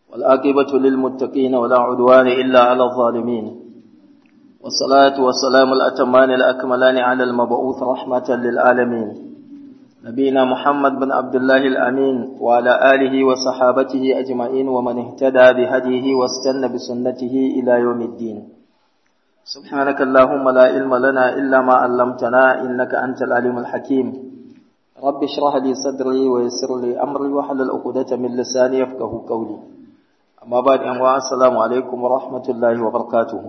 والآقبة للمتقين ولا عدوان إلا على الظالمين والصلاة والسلام الأتمان الأكملان على المبعوث رحمة للعالمين نبينا محمد بن عبد الله الأمين وعلى آله وصحابته أجمعين ومن اهتدى بهديه واستنى بسنته إلى يوم الدين سبحانك اللهم لا علم لنا إلا ما علمتنا إنك أنت العليم الحكيم رب اشرح لي صدري ويسر لي أمري وحلل عقدة من لساني يفقه قولي أما بعد أنواع السلام عليكم ورحمة الله وبركاته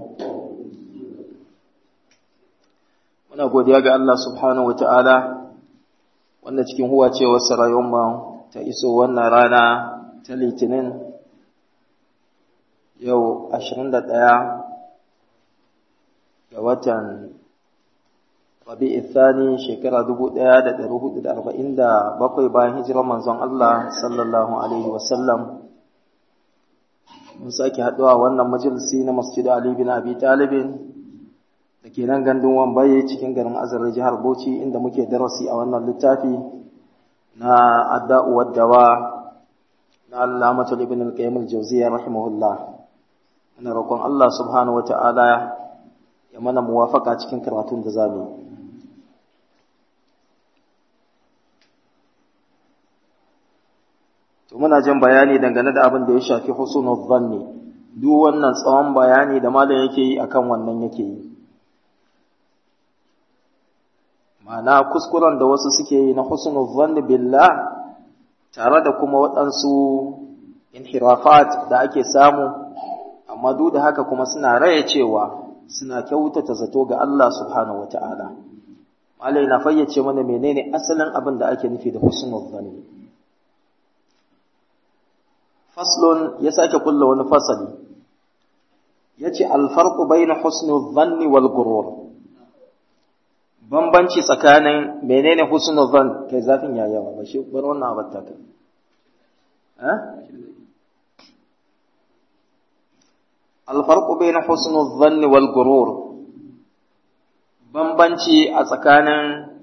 muna godiya ga Allah subhanahu wa ta'ala wanda cikin huwa ce wasu rayuwar ta iso wannan rana ta litinin yau 21 ga watan rabi'i thani shekara 1447 bayan hijirar manzon Allah sallallahu alaihi wasallam mun sake haɗuwa wannan majalisi na masjid Ali bin Abi Talibin da ke nan gandun wambaye cikin garin azare jihar Bauchi inda muke darasi a wannan littafi na adda'u waddawa na Allamatul Ibn al-Qayyim al-Jawziyya rahimahullah ina roƙon Allah subhanahu wata'ala ya mana muwafaka cikin karatun da zamu to muna jin bayani dangane da abin da ya shafi husnul dhanni duk wannan tsawon bayani da malam yake yi akan wannan yake yi ma'ana kuskuren da wasu suke yi na husnul dhanni billah tare da kuma waɗansu inhirafat da ake samu amma duk da haka kuma suna raya cewa suna kyautata zato ga Allah subhanahu wata'ala malai na fayyace mana menene asalin abin da ake nufi da husnul dhanni faslun ya sake kulla wani fasali yace al-farqu bayna husnul dhanni wal gurur bambanci tsakanin menene husnul zan kai zafin ya yawa ba shi bar wannan abatta kai eh alfarqu bayna husnul dhanni wal gurur bambanci a tsakanin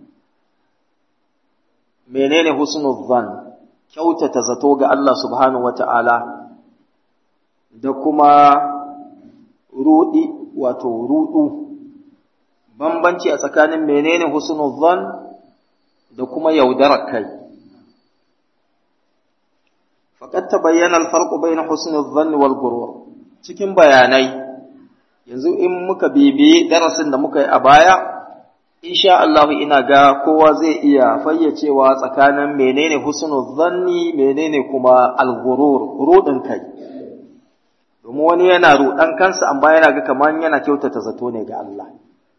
menene husnul zan kyautata zato ga Allah subhanahu wata'ala da kuma rudi wato rudu bambanci a tsakanin menene husnul zan da kuma yaudarar kai faqad tabayyana al-farqu bayna husnul zan wal gurur cikin bayanai yanzu in muka bibi darasin da muka yi a baya insha Allah ina ga kowa zai iya fayyacewa tsakanin menene husnul zanni menene kuma al-gurur rudin kai domin wani yana rudan kansa amma yana ga kaman yana kyautata zato ne ga Allah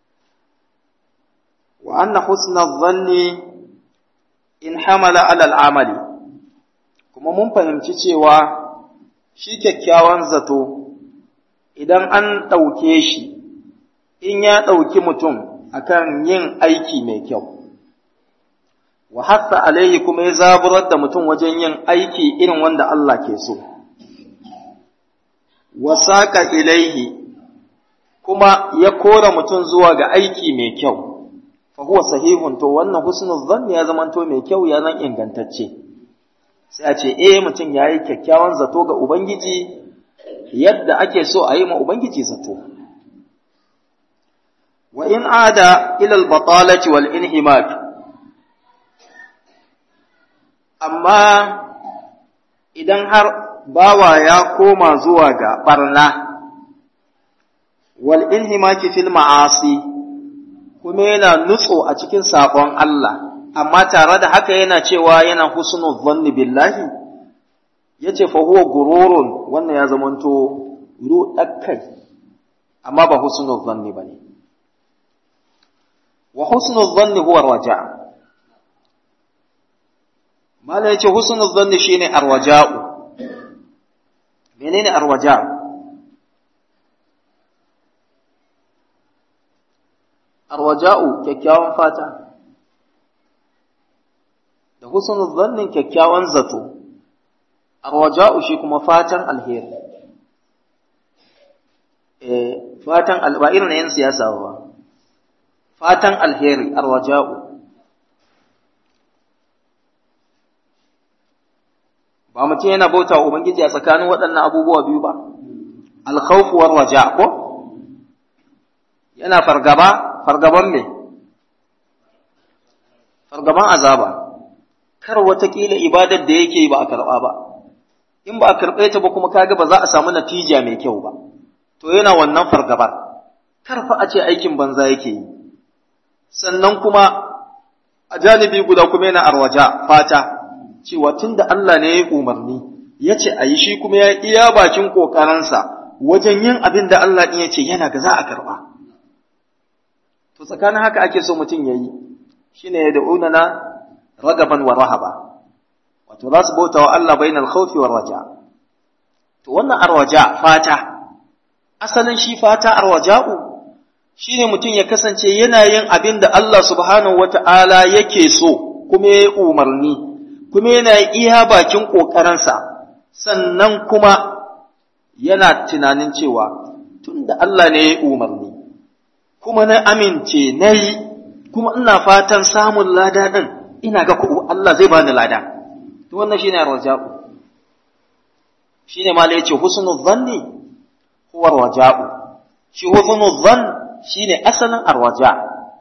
وأن حسن الظن in hamala alal amali kuma mun fahimci cewa shi kyakkyawan zato idan an ɗauke shi in ya ɗauki mutum akan yin aiki mai kyau wa hatta alaihi kuma ya zaburar da mutum wajen yin aiki irin wanda Allah ke so wa saƙa ilaihi kuma ya kora mutum zuwa ga aiki mai kyau fa huwa sahihun to wannan husnul dhanni ya zamanto mai kyau ya zan ingantacce sai a ce eh mutum yayi kyakkyawan zato ga ubangiji yadda ake so a yi ma ubangiji zato wa in ada ila al-batalati wal inhimak amma idan har bawa ya koma zuwa ga barna wal inhimaki fil ma'asi kuma yana nutso a cikin saƙon Allah, amma tare da haka yana cewa yana husnul zanni billahi, ya ce fa huwa gururun wannan ya zamanto ruɗakkai, amma ba husnul zanni ba ne. Wa husnul zanni huwa raja. Mala ya ce husnul zanni shine arwaja'u. Menene arwaja'u? arwaja'u kyakkyawan fata da husnul zannin kyakkyawan zato arwaja'u shi kuma fatan alheri eh fatan ba irin yan siyasa ba fatan alheri arwaja'u ba mutum yana bauta wa ubangiji a tsakanin waɗannan abubuwa biyu ba alkhawfu war raja ko yana fargaba fargaban me fargaban azaba kar watakila ibadar da yake ba a karɓa ba in ba a karɓe ta ba kuma kaga ba za a samu natija mai kyau ba to yana wannan fargabar kar fa a ce aikin banza yake yi sannan kuma a janibi guda kuma yana arwaja fata cewa tunda Allah ne ya umarni ya ce a yi shi kuma ya iya bakin ƙoƙarinsa wajen yin abin da Allah ɗin ya ce yana ga za a karɓa to tsakanin haka ake so mutum ya yi shi ne ya da'una na ragaban wa rahaba wato za su bauta wa Allah bainal khawfi war raja to wannan arwaja fata asalin shi fata arwaja'u shine mutum ya kasance yana yin abin da Allah subhanahu wata'ala yake so kuma ya umarni kuma yana iya bakin ƙoƙarinsa sannan kuma yana tunanin cewa tunda Allah ne ya umarni kuma na amince na yi kuma ina fatan samun lada ɗin ina ga Allah zai bani lada to wannan shine raja'u shine ma yace husnul zanni huwa raja'u shi husnul zann shine asalin arwaja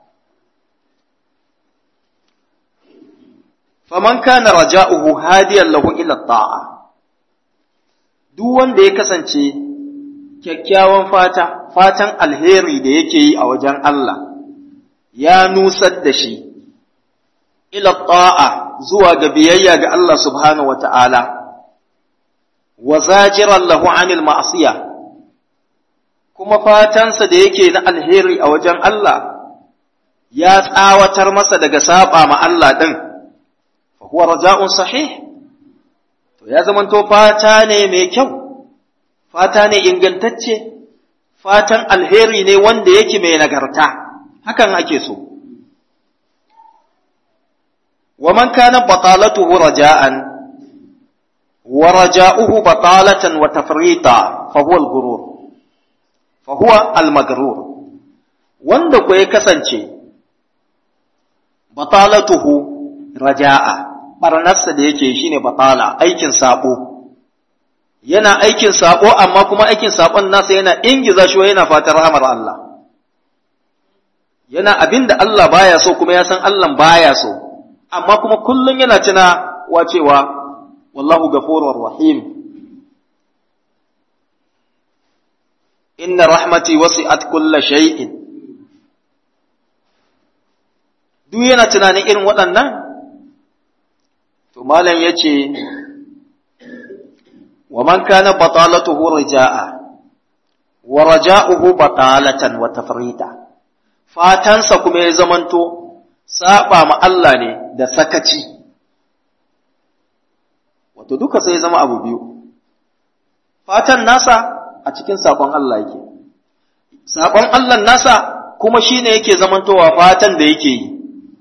faman kana raja'uhu hadiyan lahu ila ta'a duk wanda ya kasance kyakkyawan fata fatan alheri da yake yi a wajen Allah ya nusar da shi ila ta'a zuwa ga biyayya ga Allah subhanahu wata'ala wa zajiran lahu anil ma'siyah kuma fatansa da yake na alheri a wajen Allah ya tsawatar masa daga saba ma Allah din fa huwa raja'un sahih to ya zamanto fata ne mai kyau fata ne ingantacce fatan alheri ne wanda yake mai nagarta hakan ake so wa man kana batalatuhu raja'an wa raja'uhu batalatan wa tafrita fa huwa al-ghurur fa huwa al-maghrur wanda ko ya kasance batalatuhu raja'a barnarsa da yake shine batala aikin sabo yana aikin sabo amma kuma aikin sabon nasa yana ingiza shi yana fatan rahamar Allah yana abinda Allah baya so kuma ya san Allah baya so amma kuma kullum yana tuna wa cewa wallahu ghafurur rahim inna rahmati wasi'at kulla shay'in duk yana tunanin irin waɗannan to malam yace wa man kana batalatuhu raja'a wa raja'uhu batalatan wa tafrita fatansa kuma ya zamanto saba ma Allah ne da sakaci wato duka sai ya zama abu biyu fatan nasa a cikin saƙon Allah yake saƙon Allah nasa kuma shine yake zamantowa fatan da yake yi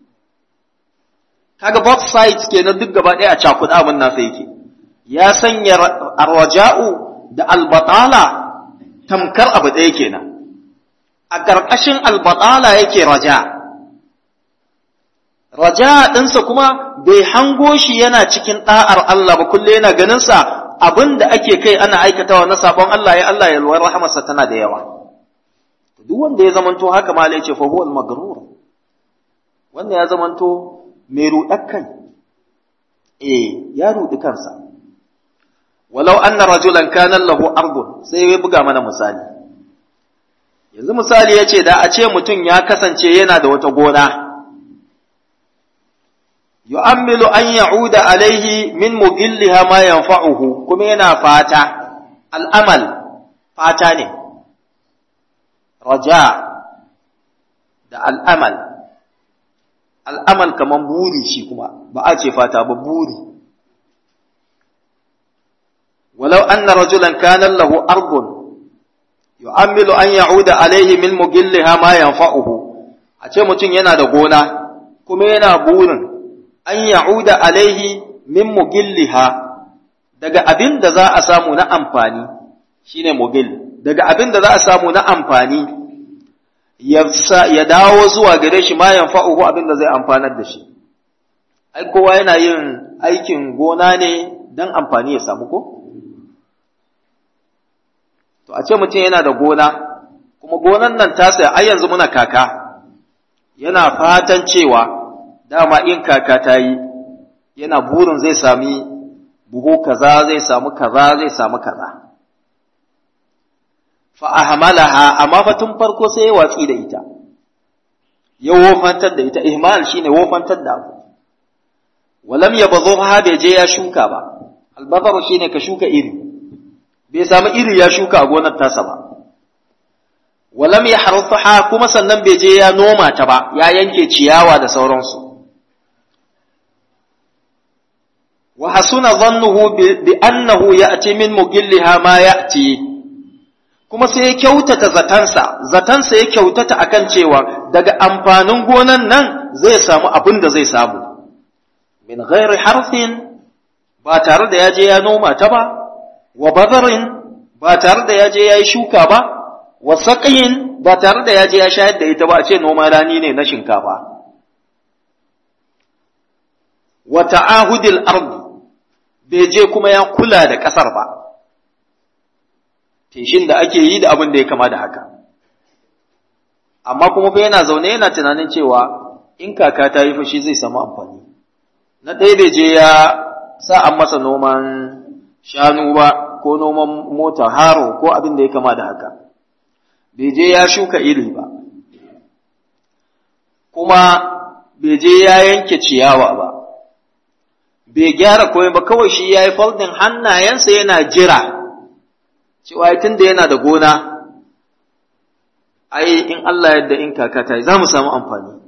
kaga both sides kenan duk gaba ɗaya a cakuɗa abin nasa yake ya sanya arwaja'u da albatala tamkar abu ɗaya kenan a ƙarƙashin albatala yake raja raja ɗinsa kuma bai hango shi yana cikin ɗa'ar Allah ba kulle yana ganinsa abin da ake kai ana aikatawa na sabon Allah ya Allah ya luwar rahamarsa tana da yawa duk wanda ya zamanto haka ma ya ce fa huwa al-magrur wanda ya zamanto mai rudar kai eh ya rudi kansa walau anna rajulan kana lahu ardun sai ya buga mana misali yanzu misali yace da a ce mutum ya kasance yana da wata gona yu'ammilu an ya'uda alaihi min mugilliha ma yanfa'uhu kuma yana fata al'amal fata ne raja da al'amal al'amal kaman buri shi kuma ba a ce fata ba buri walau anna rajulan kana lahu ardun yu'ammilu an ya'uda alaihi min mugilliha ma yanfa'uhu a ce mutum yana da gona kuma yana burin an ya'uda alaihi min mugilliha daga abin da za a samu na amfani shine mugil daga abin da za a samu na amfani ya dawo zuwa gare shi ma yanfa'uhu abin da zai amfanar da shi ai kowa yana yin aikin gona ne don amfani ya samu ko? To, a ce mutum yana da gona, kuma gonan nan tasa ai yanzu muna kaka, yana fatan cewa dama in kaka ta yi, yana burin zai sami buhu kaza, zai samu kaza, zai samu kaza. Fa'ahamalaha, amma fa tun farko sai ya watsi da ita, ya wofantar da ita, ihmal shine wofantar da abu. walam ya bazo ha bai je ya shuka ba albazaru shine ka shuka iri bai samu iri ya shuka a gonar tasa ba walam ya harfaha kuma sannan bai je ya noma ta ba ya yanke ciyawa da sauransu wa hasuna dhannuhu bi annahu ya'ti min mugilliha ma ya'ti kuma sai ya kyautata zatansa zatansa ya kyautata akan cewa daga amfanin gonan nan zai samu abin da zai samu min ghairi harfin ba tare da ya je ya noma ta ba wa bazarin ba tare da ya je ya yi shuka ba wa saƙayin ba tare da ya je ya shayar da ita ba a ce noma rani ne na shinkafa wa ta'ahudil ardi bai je kuma ya kula da ƙasar ba feshin da ake yi da abin da ya kama da haka amma kuma fa yana zaune yana tunanin cewa in kaka ta yi fashi zai samu amfani na ɗaya bai je ya sa an masa noman shanu ba ko noman mota haro ko abin da ya kama da haka bai je ya shuka iri ba kuma bai je ya yanke ciyawa ba bai gyara komai ba kawai shi ya yi foldin hannayensa yana jira cewa tun da yana da gona ai in Allah yadda in kaka ta yi za mu samu amfani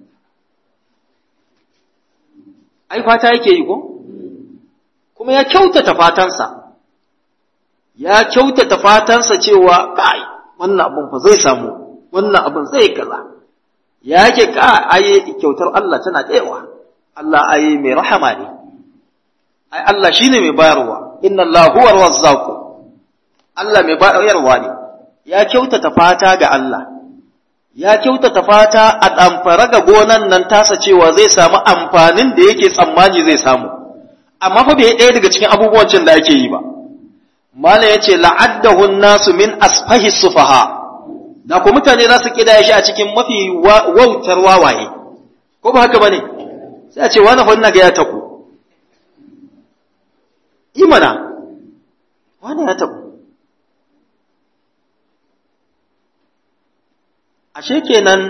ai fata yake yi ko kuma ya kyautata fatansa ya kyautata fatansa cewa kai wannan abun fa zai samu wannan abun zai kaza ya yake ka ai kyautar Allah tana tsayawa Allah ai mai rahama ne ai Allah shine mai bayarwa inna Allah huwa razzaq Allah mai bayarwa ne ya kyautata fata ga Allah ya kyautata fata a ɗamfara ga gonan nan tasa cewa zai samu amfanin da yake tsammani zai samu amma fa bai ɗaya daga cikin abubuwan cin da ake yi ba mala ya ce la'addahu nasu min asfahi sufaha da ku mutane za su kidaya shi a cikin mafi wautar wawaye ko ba haka bane sai a ce wani fa ina ga ya taku imana wani ya taku ashe kenan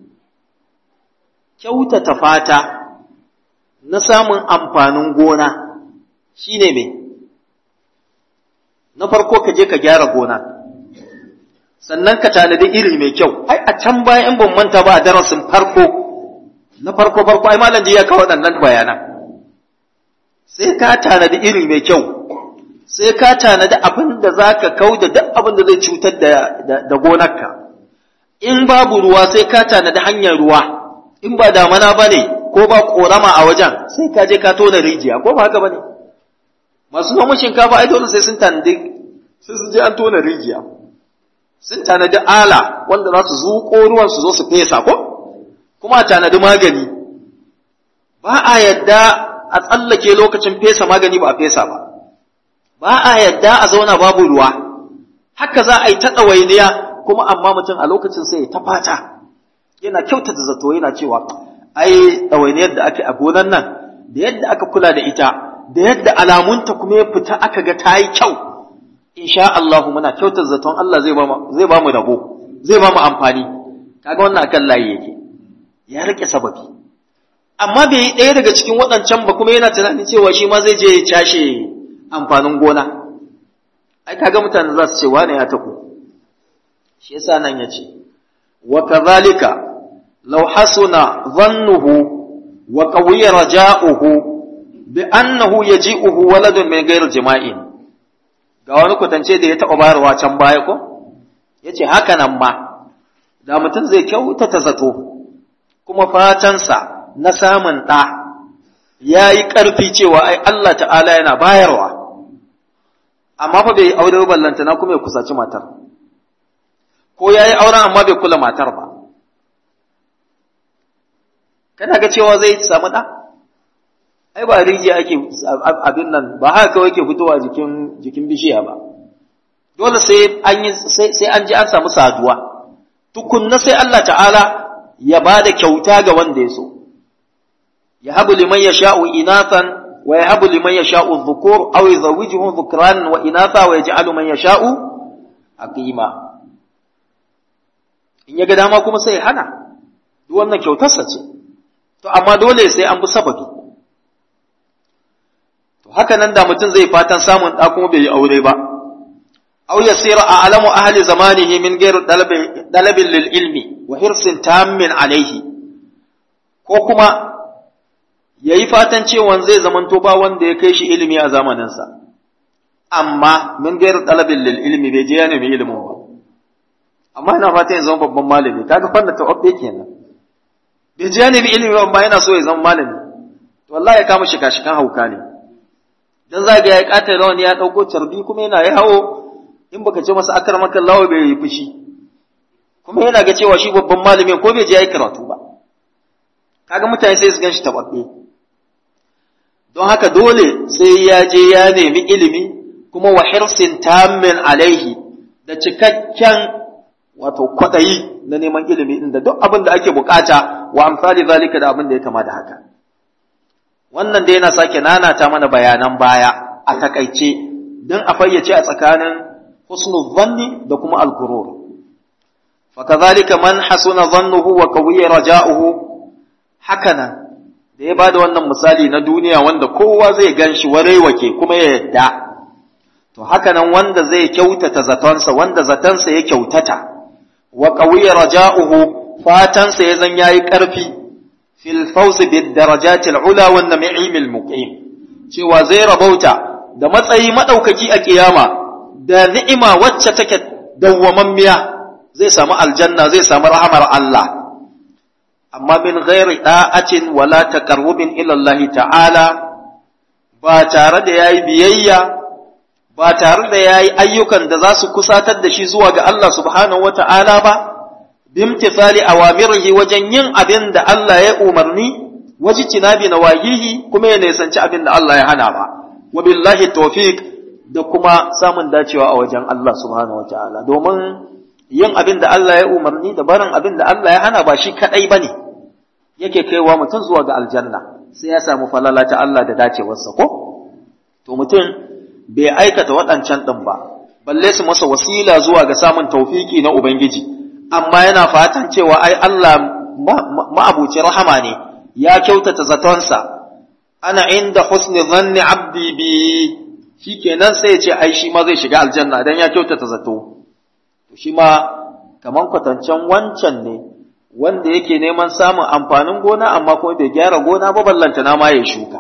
kyautata fata na samun amfanin gona shine me na farko ka je ka gyara gona sannan ka tanadi iri mai kyau ai a can baya in ban manta ba a darasin farko na farko farko ai malam ya kawo waɗannan bayanan sai ka tanadi iri mai kyau sai ka tanadi abin da za ka kau da duk abin da zai cutar da gonarka in babu ruwa sai ka tanadi hanyar ruwa in ba damana ba ne ko ba korama a wajen sai ka je ka tona rijiya ko ba haka ba ne masu noman shinkafa ai dole sai sun tanadi sai sun je an tona rijiya sun tanadi ala wanda za su zuƙo ruwan su zo su fesa ko kuma a tanadi magani ba a yadda a tsallake lokacin fesa magani ba a fesa ba ba a yadda a zauna babu ruwa haka za a yi ta ɗawainiya kuma amma mutum a lokacin sai ya ta fata yana kyautata zato yana cewa ai ɗawainiyar da ake a gonan nan da yadda aka kula da ita da yadda alamunta kuma ya fita aka ga ta yi kyau insha Allah muna kyautata zaton Allah zai ba zai ba mu rabo zai ba mu amfani kaga wannan akan layi yake ya rike sababi amma bai yi ɗaya daga cikin waɗancan ba kuma yana tunanin cewa shi ma zai je ya cashe amfanin gona ai kaga mutane za su ce wane ya taku shi yasa nan yace wa kadhalika law hasuna dhannuhu wa qawiya raja'uhu bi annahu yaji'uhu waladun min ghairi jima'in ga wani kwatance da ya taɓa bayarwa can baya ko yace haka nan ma da mutum zai kyautata zato kuma fatansa na samun ɗa ya yi ƙarfi cewa ai Allah ta'ala yana bayarwa amma fa bai aure ballantana kuma ya kusaci matar ko ya yi auren amma bai kula matar ba kana ga cewa zai samu ɗa ai ba rijiya ake abin nan ba haka kawai ke fitowa jikin jikin bishiya ba dole sai an yi sai an ji an samu saduwa tukunna sai Allah ta'ala ya ba da kyauta ga wanda ya so ya habu liman yasha'u inathan ويهب لمن يشاء الذكور أو يزوجهم ذكرانا وإناثا ويجعل من يشاء عقيما in ya ga dama kuma sai ya hana duk wannan kyautarsa ce to amma dole sai an bi sababi to haka nan da mutum zai fatan samun ɗa kuma bai yi aure ba aw yasira a'lamu ahli zamanihi min ghairi dalabin lil ilmi wa hirsin tammin alaihi ko kuma ya yi fatan cewa zai zamanto ba wanda ya kai shi ilimi a zamaninsa, amma min gairar ɗalabin lil ilimi bai je ya nemi ilimin ba. Amma yana fatan ya zama babban malami, kaga fanda ta obbe kenan. Bai je ya nemi ilimi ba amma yana so ya zama malami. To wallahi ya kama shika-shikan hauka ne. Dan za ga ya kata rawani ya ɗauko carbi kuma yana ya hawo in baka ce masa akar maka lawa bai yi fushi. Kuma yana ga cewa shi babban malami ko bai je ya yi karatu ba. Kaga mutane sai su gan shi taɓaɓɓe. don haka dole sai ya je ya nemi ilimi kuma wa hirsin tammin alaihi da cikakken wato kwaɗayi na neman ilimi inda duk abin da ake bukata wa amsali zalika da abin da ya kama da haka wannan dai yana sake nanata mana bayanan baya a takaice don a fayyace a tsakanin husnul zanni da kuma al-gurur fakazalika man hasuna zannuhu wa qawiya raja'uhu hakanan da ya ba da wannan misali na duniya wanda kowa zai gan shi wake kuma ya yadda to haka nan wanda zai kyautata zatonsa wanda zatonsa ya kyautata wa qawiya raja'uhu fatansa ya zan yayi ƙarfi fil fawz bid darajatil ula wan na'imil muqim cewa zai rabauta da matsayi madaukaki a kiyama da ni'ima wacce take dawwamammiya zai samu aljanna zai samu rahamar Allah amma min ghairi da'atin wala taqarrubin ila Allah ta'ala ba tare da yayi biyayya ba tare da yayi ayyukan da za su kusatar da shi zuwa ga Allah subhanahu wata'ala ba bimtithali awamirihi wajen yin abin da Allah ya umarni waji tinabi nawahihi kuma ya nisanci abin da Allah ya hana ba wa billahi tawfiq da kuma samun dacewa a wajen Allah subhanahu wata'ala domin yin abin da Allah ya umarni da barin abin da Allah ya hana ba shi kadai bane yake kaiwa mutum zuwa ga aljanna sai ya samu falala ta Allah da dacewarsa ko to mutum bai aikata waɗancan ɗin ba balle su masa wasila zuwa ga samun taufiki na ubangiji amma yana fatan cewa ai Allah ma'abuci rahama ne ya kyautata zatonsa ana inda husni zanni abdi bi shikenan sai ya ce ai shi ma zai shiga aljanna dan ya kyautata zato shi ma kaman kwatancen wancan ne wanda yake neman samun amfanin gona amma kuma bai gyara gona ba ballanta na ma ya shuka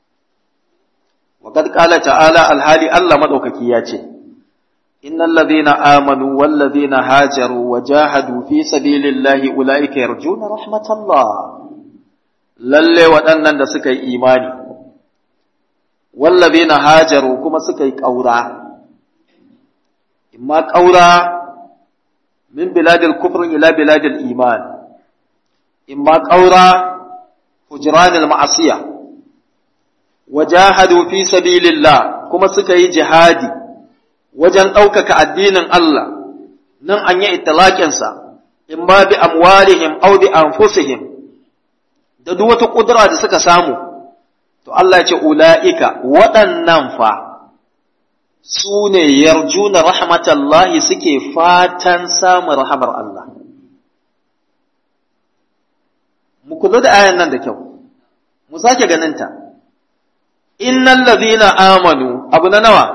وقد قال تعالى الحالي الله مدوكaki ya ce innal ladhina amanu wal ladhina hajaru wajahadu fi sabilillahi ulaika yarjuna rahmatallah lalle waɗannan da suka yi imani wal ladhina hajaru kuma suka yi ƙaura imma ƙaura min biladil kufr ila biladil iman imma ƙaura hujranil ma'asiyah wajahadu fi sabilillah kuma suka yi jihadi wajen ɗaukaka addinin Allah nan an yi italaƙinsa in ba bi amwalihim aw bi anfusihim da duk wata ƙudura da suka samu to Allah ya ce ula'ika waɗannan fa su ne yarjuna rahmatallahi suke fatan samun rahamar Allah mu kula da ayan nan da kyau mu sake ganinta innal ladhina amanu abu na nawa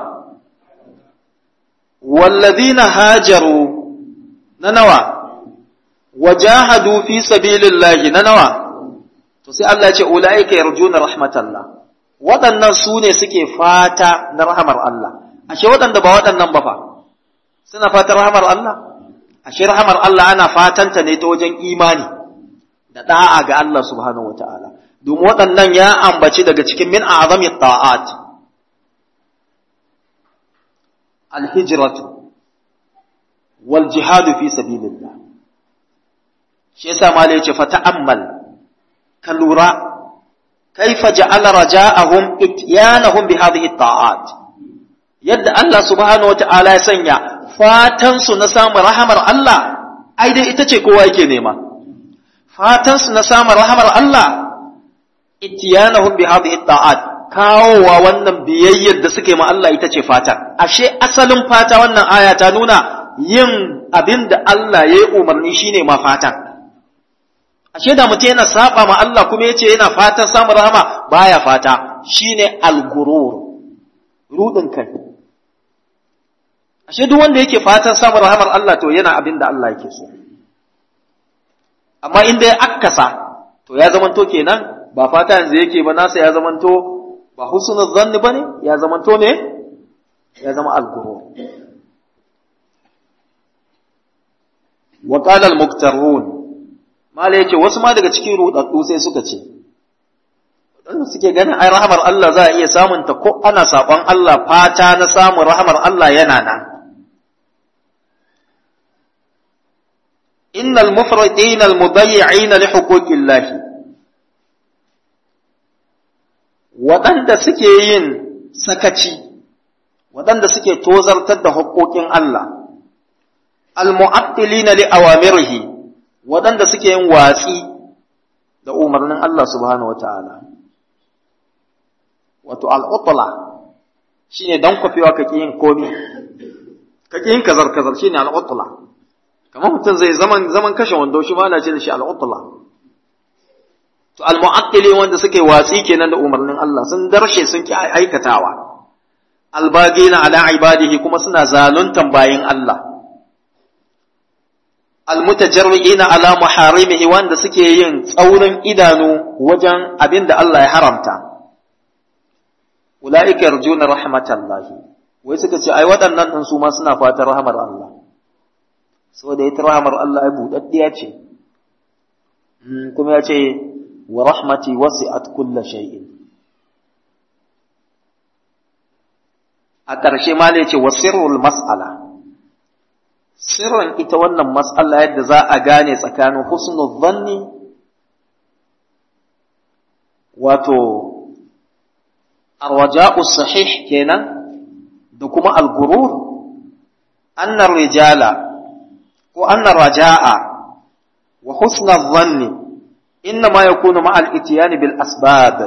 wallazina hajaru na nawa wajahadu fi sabilillahi na nawa to sai Allah ya ce ulaika yarjuna rahmatallah waɗannan su ne suke fata na rahamar Allah ashe waɗanda ba waɗannan ba fa suna fatan rahamar Allah ashe rahamar Allah ana fatanta ne ta wajen imani da da'a ga Allah subhanahu wataala domin waɗannan ya ambaci daga cikin min azami ta'at alhijratu wal jihadu fi sabilillah shi yasa malai yace fa ta'ammal ka lura kaifa ja'ala raja'ahum ityanahum bi hadhihi ta'at yadda Allah subhanahu wata'ala ya sanya fatan su na samun rahamar Allah ai dai ita ce kowa yake nema fatan su na samun rahamar Allah ityanahum bi hadhihi ta'at kawowa wannan biyayyar da suke ma Allah ita ce fatan ashe asalin fata wannan aya ta nuna yin abin da Allah ya yi umarni shine ma fatan ashe da mutum yana saba ma Allah kuma yace yana fatan samun rahama baya fata shine al-gurur rudin kai ashe duk wanda yake fatan samun rahamar Allah to yana abin da Allah yake so amma in dai akkasa to ya zamanto kenan ba fata yanzu yake ba nasa ya zamanto ba husnul zanni bane ya zamanto ne ya zama al-gurur wa qala al-muktarun mala yace wasu ma daga cikin rudaddu sai suka ce wadanda suke ganin ai rahamar Allah za a iya samun ta ko ana sabon Allah fata na samun rahamar Allah yana nan innal mufridin al mudayyi'in li huquqillah wadanda suke yin sakaci wadanda suke tozartar da haƙoƙin Allah al mu'attilina li awamirihi waɗanda suke yin watsi da umarnin Allah subhanahu wata'ala wato al'utula shi ne don kwafewa kake yin komi kake yin kazar-kazar shi ne al'utula kamar mutum zai zaman zaman kashe wando shi ma ce da shi al'utula to al-mu'attili wanda suke watsi kenan da umarnin Allah sun darshe sun ki aikatawa albagina ala ibadihi kuma suna zaluntan bayin Allah almutajarri'ina ala muharimihi wanda suke yin tsaurin idanu wajen abin da Allah ya haramta ulaika yarjuna rahmatallahi wai suka ce ai waɗannan din su ma suna fatan rahmar Allah saboda ita rahmar Allah ai budaddiya ce kuma ya ce wa rahmati wasi'at kulla shay'in a ƙarshe ma ne ce wa sirrul mas'ala sirrin ita wannan matsala yadda za a gane tsakanin husnul zanni wato arwaja'u sahih kenan da kuma al-gurur annar rijala ko annar raja'a wa husnul zanni inna ma yakunu ma al-ityan bil asbab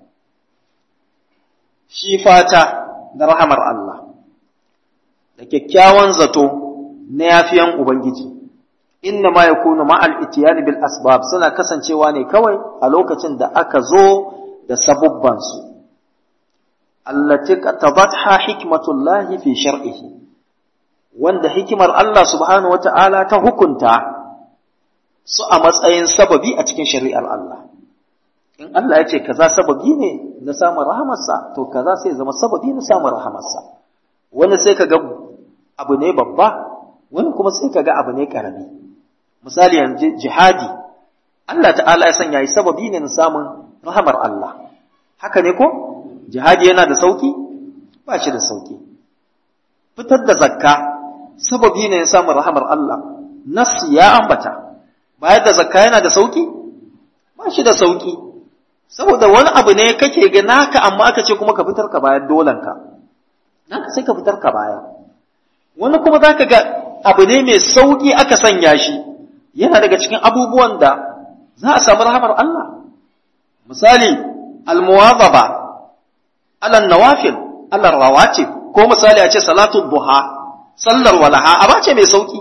shi fata da rahamar Allah da kyakkyawan zato na yafiyan Ubangiji, inna ma ya kunu ma'al itiyani bil asbab suna kasancewa ne kawai a lokacin da aka zo da sabubbansu. Allati tabatha hikmatullahi fi shar'ihi wanda hikimar Allah subhanahu wa ta'ala ta hukunta su a matsayin sababi a cikin shari'ar Allah. In Allah ya ce kaza sababi ne na samun rahamarsa, to kaza sai zama sababi na samun rahamarsa. Wani sai ka ga abu ne babba, wani kuma sai ka ga abu ne karami misali yanzu jihadi Allah ta'ala ya sanya yi sababi ne na samun rahamar Allah haka ne ko jihadi yana da sauki ba shi da sauki fitar da zakka sababi ne na samun rahamar Allah nas ya ambata bayar da zakka yana da sauki ba shi da sauki saboda wani abu ne kake ga naka amma aka ce kuma ka fitar ka bayar dolanka naka sai ka fitar ka baya wani kuma zaka ga abu ne mai sauƙi aka sanya shi yana daga cikin abubuwan da za a samu rahamar Allah misali almuwazaba ala nawafil ala rawatib ko misali a ce salatu duha sallar walaha aba ce mai sauƙi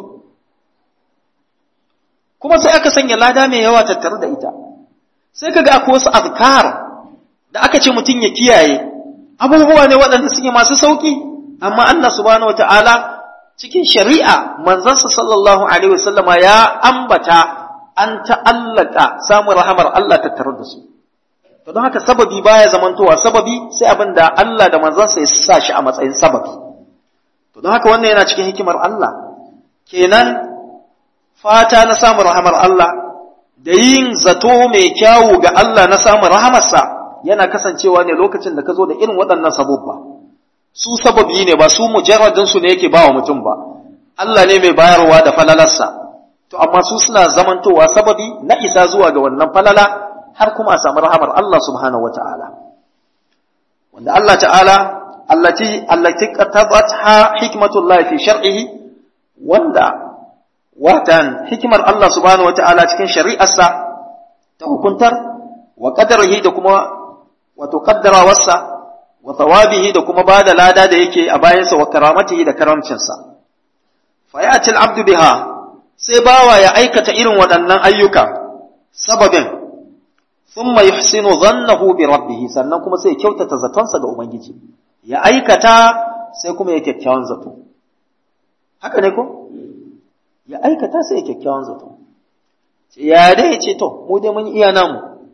kuma sai aka sanya lada mai yawa tattare da ita sai kaga akwai wasu azkar da aka ce mutum ya kiyaye abubuwa ne waɗanda suke masu sauƙi amma Allah subhanahu wataala cikin shari'a manzansa sallallahu alaihi wasallama ya ambata an ta'allaka samun rahamar Allah tattare da su to don haka sababi baya zamantowa sababi sai abin da Allah da manzansa ya sa shi a matsayin sababi to don haka wannan yana cikin hikimar Allah kenan fata na samun rahamar Allah da yin zato mai kyawu ga Allah na samun rahamarsa yana kasancewa ne lokacin da ka zo da irin waɗannan sababba su sababi ne ba su mujarradin su ne yake ba wa mutum ba Allah ne mai bayarwa da falalarsa to amma su suna zamantowa sababi na isa zuwa ga wannan falala har kuma a samu rahamar Allah subhanahu wata'ala wanda Allah ta'ala allati allati qatabatha hikmatullah fi shar'ihi wanda watan hikimar Allah subhanahu wata'ala cikin shari'arsa ta hukuntar wa qadarihi da kuma wato qaddarawarsa wa thawabihi da kuma bada lada da yake a bayansa wa karamatihi da karamcinsa fa ya'ti al-abdu biha sai bawa ya aikata irin waɗannan ayyuka sababin thumma yuhsinu dhannahu bi rabbih sannan kuma sai ya kyautata zatonsa ga ubangiji ya aikata sai kuma ya kyakkyawan zato haka ne ko ya aikata sai ya kyakkyawan zato ya dai ce to mu dai mun iya namu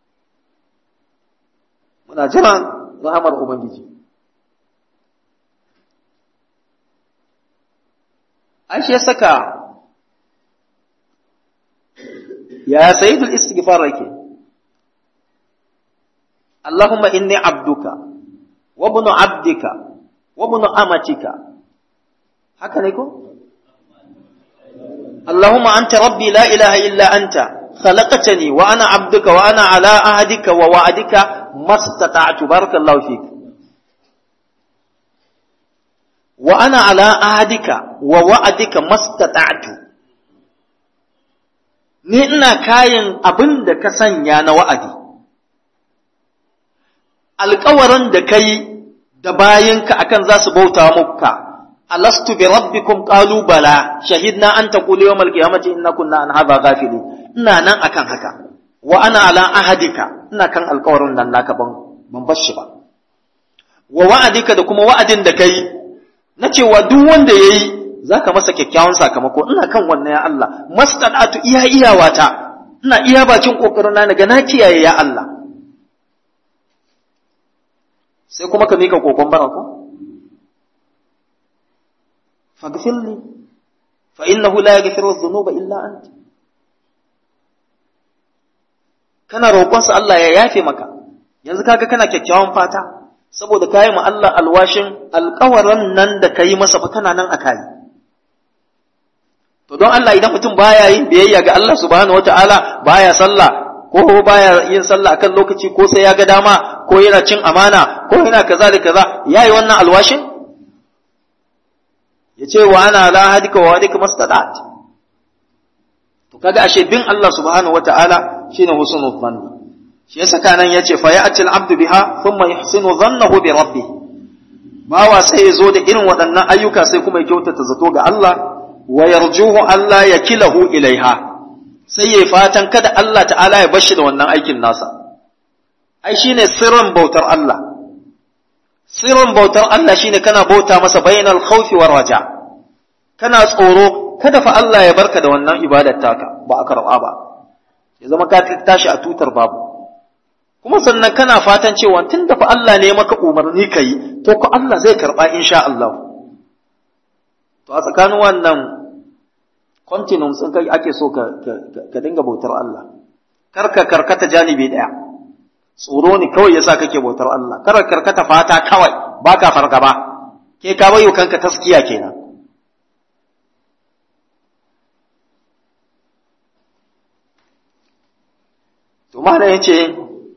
muna jiran rahamar ubangiji ai shi ya saka ya sayyidul istighfar yake Allahumma inni abduka wa ibnu abdika wa ibnu amatika haka ne ko اللهم أنت ربي لا إله إلا أنت خلقتني وأنا عبدك وأنا على عهدك ووعدك ما استطعت بارك الله فيك وأنا على عهدك ووعدك ما استطعت ni ina kayan abin da ka sanya na wa'adi, alkawarin da ka yi da bayanka akan za su bauta muka, alastu bi rabbikum qalu bala shahidna an taqulu yawm al-qiyamati inna kunna an hadha ghafilin ina nan akan haka wa ana ala ahadika ina kan alƙawarin nan naka ban ban bar shi ba wa wa'adika da kuma wa'adin da kai na cewa duk wanda yayi zaka masa kyakkyawan sakamako ina kan wannan ya Allah mastadatu iya iyawata ina iya bacin kokarin na ga na kiyaye ya Allah sai kuma ka mika kokon barako فاغفر لي فإنه لا يغفر الذنوب إلا أنت kana roƙonsa Allah ya yafe maka yanzu kaga kana kyakkyawan fata saboda kayi ma Allah alwashin alƙawarin nan da kayi masa fa kana nan a kayi to don Allah idan mutum baya yin biyayya ga Allah subhanahu wataala baya sallah ko baya yin sallah akan lokaci ko sai ya ga dama ko yana cin amana ko yana kaza da kaza yayi wannan alwashin ya ce wa ana la hadika wa hadika mastadat to kaga ashe bin Allah subhanahu wataala shine husnul dhanni shi yasa kanan yace fa ya'ti al-abdu biha thumma yuhsinu dhannahu bi rabbih bawa sai ya zo da irin waɗannan ayyuka sai kuma ya kyautata zato ga Allah wa yarjuhu Allah ya kilahu ilaiha sai ya fatan kada Allah ta'ala ya bashi da wannan aikin nasa ai shine sirrin bautar Allah sirrin bautar Allah shine kana bauta masa bainal khawfi war raja kana tsoro kada fa Allah ya barka da wannan ibadar taka ba a karɓa ba ya zama ka tashi a tutar babu kuma sannan kana fatan cewa tun da fa Allah ne maka umarni ka yi to ko Allah zai karɓa insha Allah to a tsakanin wannan continuum sun kai ake so ka, ka, dinga bautar Allah kar ka karkata janibi ɗaya tsoro ne kawai yasa kake bautar Allah kar ka karkata fata kawai baka fargaba ke ka bayo kanka taskiya kenan to mana yace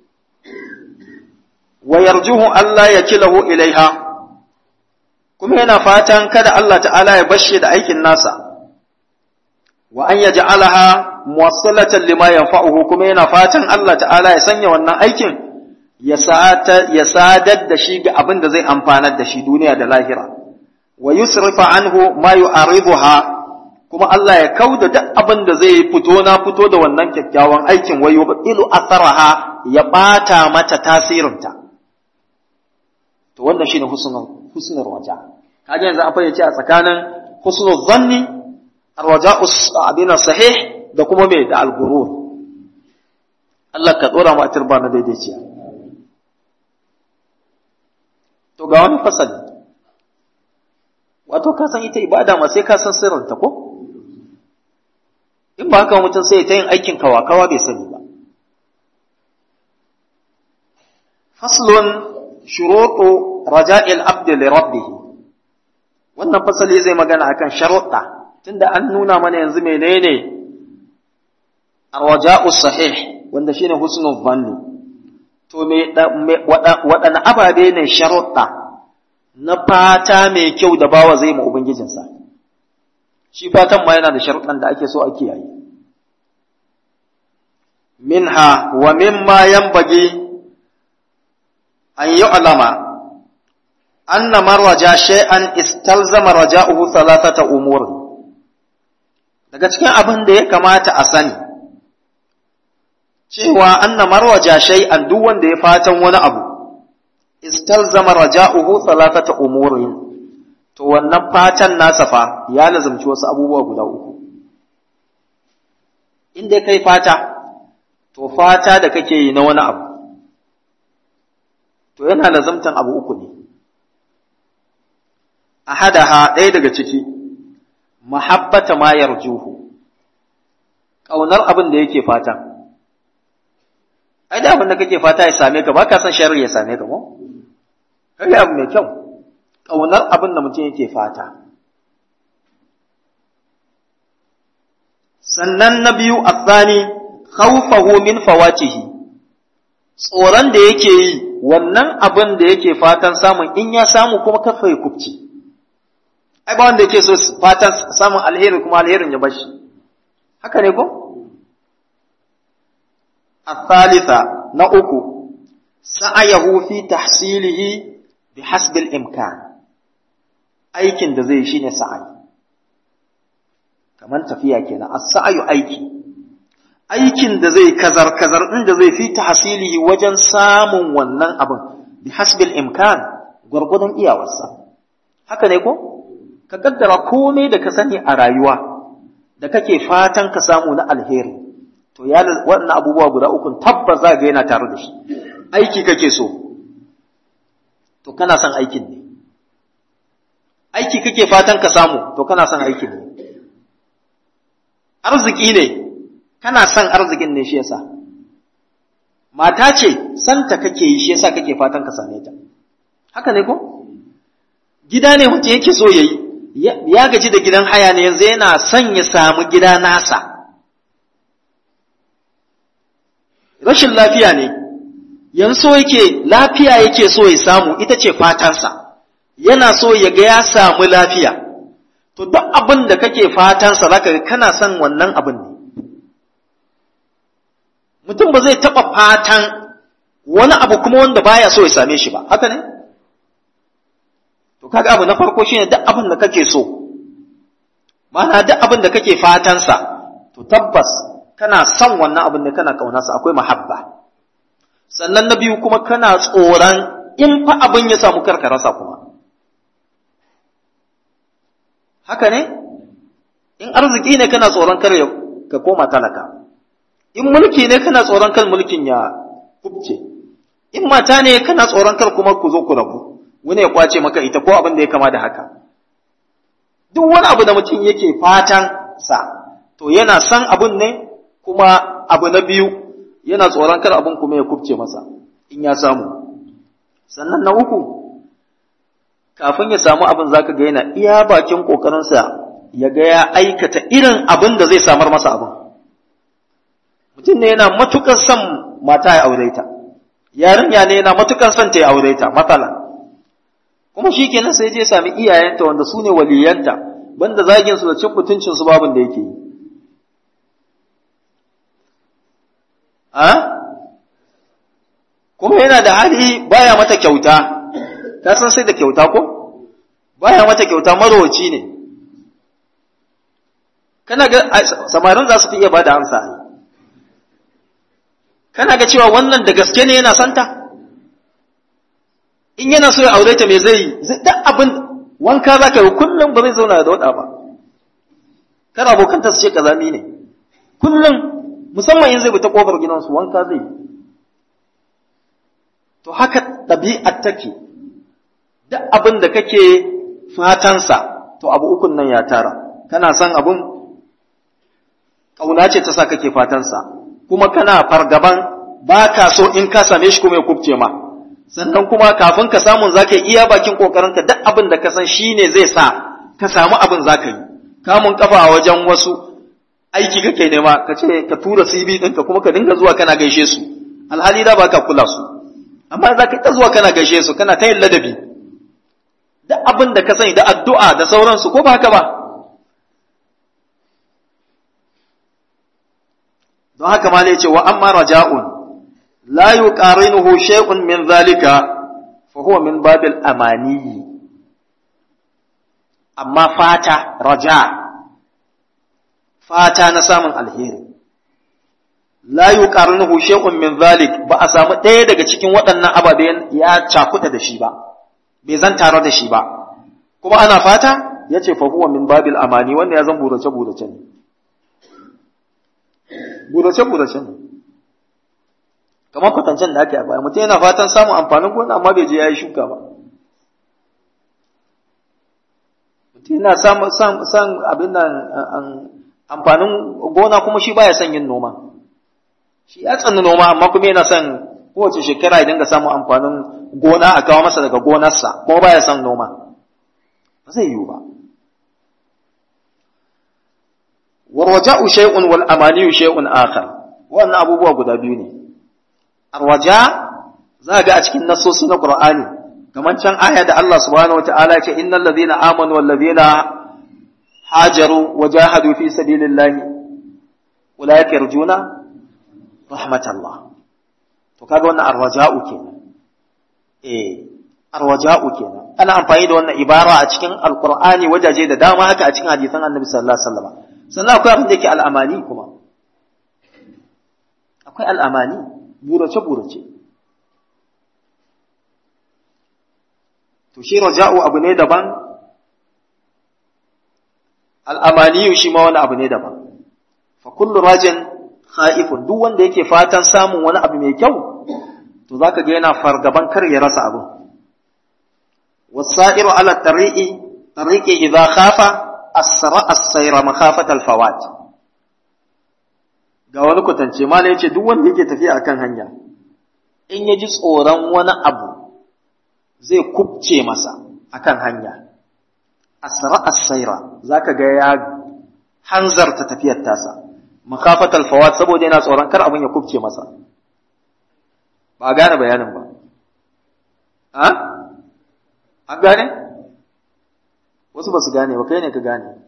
wa yarjuhu Allah ya kilahu ilaiha kuma yana fatan kada Allah ta'ala ya bashe da aikin nasa wa an yaj'alaha muwassalatan lima yanfa'uhu kuma yana fatan Allah ta'ala ya sanya wannan aikin ya ya sadar da shi ga abin da zai amfanar da shi duniya da lahira wa yusrifa anhu ma yu'ariduha kuma Allah ya kauda duk abin da zai fito na fito da wannan kyakkyawan aikin wa yubtilu atharaha ya bata mata tasirinta to wannan shine husnul husnul raja kaje yanzu an fayyace a tsakanin husnul zanni arwaja'u abina sahih da kuma me da al-ghurur Allah ka dora mu a turba na daidaiciya to ga wani fasali wato ka san ita ibada ma sai ka san sirrinta ko in ba haka mutum sai ta yin aikin kawa-kawa bai sani ba faslun shuruɗu raja'il abdi li rabbih wannan fasali zai magana akan sharuɗa tunda an nuna mana yanzu menene arwaja'u sahih wanda shine husnul zanni to me waɗanne ababe ne sharuɗa na fata mai kyau da bawa zai ma ubangijinsa shi fatan ma yana da sharuɗan da ake so a kiyaye minha wa mimma yanbaghi an yu'lama anna man raja shay'an istalzama raja'uhu thalathata umur daga cikin abin da ya kamata a sani cewa anna man raja shay'an duk wanda ya fatan wani abu istalzama raja'uhu thalathata umurin to wannan fatan nasa fa ya lazumci wasu abubuwa guda uku inda kai fata to fata da kake yi na wani abu to yana lazumtan abu uku ne ahadaha ɗaya daga ciki mahabbata ma yarjuhu ƙaunar abin da yake fata ai da abin da kake fata ya same ka ba ka san sharri ya same ka ko kai abu mai kyau ƙaunar abin da mutum yake fata sannan na biyu athani khawfahu min fawatihi tsoron da yake yi wannan abin da yake fatan samun in ya samu kuma kafa ya kubce ai ba wanda yake so fatan samun alheri kuma alherin ya bashi haka ne ko الثالثة نأكو سعيه في تحصيله بحسب الإمكان aikin da zai shine sa'ayi kaman tafiya kenan as-sa'yu aiki aikin da zai kazar kazar din da zai fi tahsilihi wajen samun wannan abin bi hasbil imkan gurgudun iyawarsa haka ne ko ka kaddara komai da ka sani a rayuwa da kake fatan ka samu na alheri to ya wannan abubuwa guda uku tabbas za ga yana tare da shi aiki kake so to kana son aikin ne aiki kake fatan ka samu to kana son aikin ne arziki ne kana son arzikin ne shi yasa mata ce santa kake yi shi yasa kake fatan ka same ta haka ne ko gida ne mutum yake so yayi ya gaji da gidan haya ne yanzu yana son ya samu gida nasa rashin lafiya ne yanzu so yake lafiya yake so ya samu ita ce fatansa yana so ya ga ya samu lafiya to duk abin da kake fatansa zaka ga kana son wannan abin ne mutum ba zai taɓa fatan wani abu kuma wanda baya so ya same shi ba haka ne to kaga abu na farko shine duk abin da kake so ma'ana duk abin da kake fatansa to tabbas kana son wannan abin da kana kaunarsa akwai mahabba sannan na biyu kuma kana tsoron in fa abin ya samu karka rasa kuma haka ne in arziki ne kana tsoron kar ka koma talaka in mulki ne kana tsoron kar mulkin ya kubce in mata ne kana tsoron kar kuma ku zo ku rabu wani ya kwace maka ita ko abin da ya kama da haka duk wani abu da mutum yake fatan sa to yana son abun ne kuma abu na biyu yana tsoron kar abin kuma ya kubce masa in ya samu sannan na uku kafin ya samu abin zaka ga yana iya bakin kokarinsa ya ga ya aikata irin abin da zai samar masa abin mutum ne yana matukar son mata ya aure ta yarinya ne yana matukar son ta ya aure ta matsala kuma shi kenan sai je sami iyayenta wanda su ne waliyanta banda zagin su da cin mutuncin su babin da yake yi a kuma yana da hali baya mata kyauta ka san sai da kyauta ko baya mata kyauta marowaci ne kana ga samarin za su fi iya bada amsa kana ga cewa wannan da gaske ne yana santa in yana so ya aure ta me zai yi duk abin wanka za ka yi kullum ba zai zauna da wada ba kana abokanta su ce kazami ne kullum musamman in zai bi ta kofar gidansu wanka zai to haka ɗabi'ar take duk abin da kake fatansa to abu ukun nan ya tara kana son abin ƙauna ce ta sa kake fatansa kuma kana fargaban ba ka so in ka same shi kuma ya kubce ma sannan kuma kafin ka samu za ka yi iya bakin ƙoƙarinka duk abin da ka san shi ne zai sa ka samu abin za ka yi kamun kafa a wajen wasu aiki kake nema ka ce ka tura CV ɗinka kuma ka dinga zuwa kana gaishe su alhali da baka kula su amma za ka ta zuwa kana gaishe su kana ta yin ladabi da abin da ka sani da addu'a da sauransu ko ba haka ba don haka ma ne ce wa amma raja'un la yuqarinuhu shay'un min zalika fa huwa min babil amaniyi amma fata raja fata na samun alheri la yuqarinuhu shay'un min zalik ba a samu ɗaya daga cikin waɗannan ababen ya cakuɗa da shi ba bai zan tare da shi ba kuma ana fata yace fa huwa min babil amani wanda ya zan burace burace ne burace burace ne kamar kwatancen da ake a baya mutum yana fatan samun amfanin gona amma bai je ya yi shuka ba mutum yana san abin nan amfanin gona kuma shi baya son yin noma shi ya tsanni noma amma kuma yana son kowace shekara ya dinga samun amfanin gona a kawo masa daga gonarsa kuma baya son noma ba zai yiwu ba warwaja'u shay'un wal amaniyu shay'un akhar wannan abubuwa guda biyu ne arwaja za ga a cikin nasosi na Qur'ani kamar can aya da Allah subhanahu wata'ala ya ce innal ladhina amanu wal ladhina hajaru wa jahadu fi sabilillahi ulaika yarjuna rahmatallah to kaga wannan arwaja'u kenan eh arwaja'u kenan ana amfani da wannan ibara a cikin alqur'ani wajaje da dama haka a cikin hadisan annabi sallallahu alaihi wasallam sannan akwai abin da yake al'amani kuma akwai al'amani burace-burace. To, shi raja'u abu ne daban, al'amaniyu shi ma wani abu ne daban. Fa kullu rajin ha'ifun, duk wanda yake fatan samun wani abu mai kyau, to za ka ga yana fargaban kar ya rasa abu. Wasa'iru ala tari'i, tari'i idza khafa asra as-sayra makhafat al-fawat. ga wani kwatance mala yace duk wanda yake tafiya akan hanya in ya ji tsoron wani abu zai kubce masa akan hanya asra as-saira zaka ga ya hanzarta tafiyar tasa makafatal fawat saboda yana tsoron kar abin ya kubce masa ba gane bayanin ba a an gane wasu ba su gane ba kai ne ka gane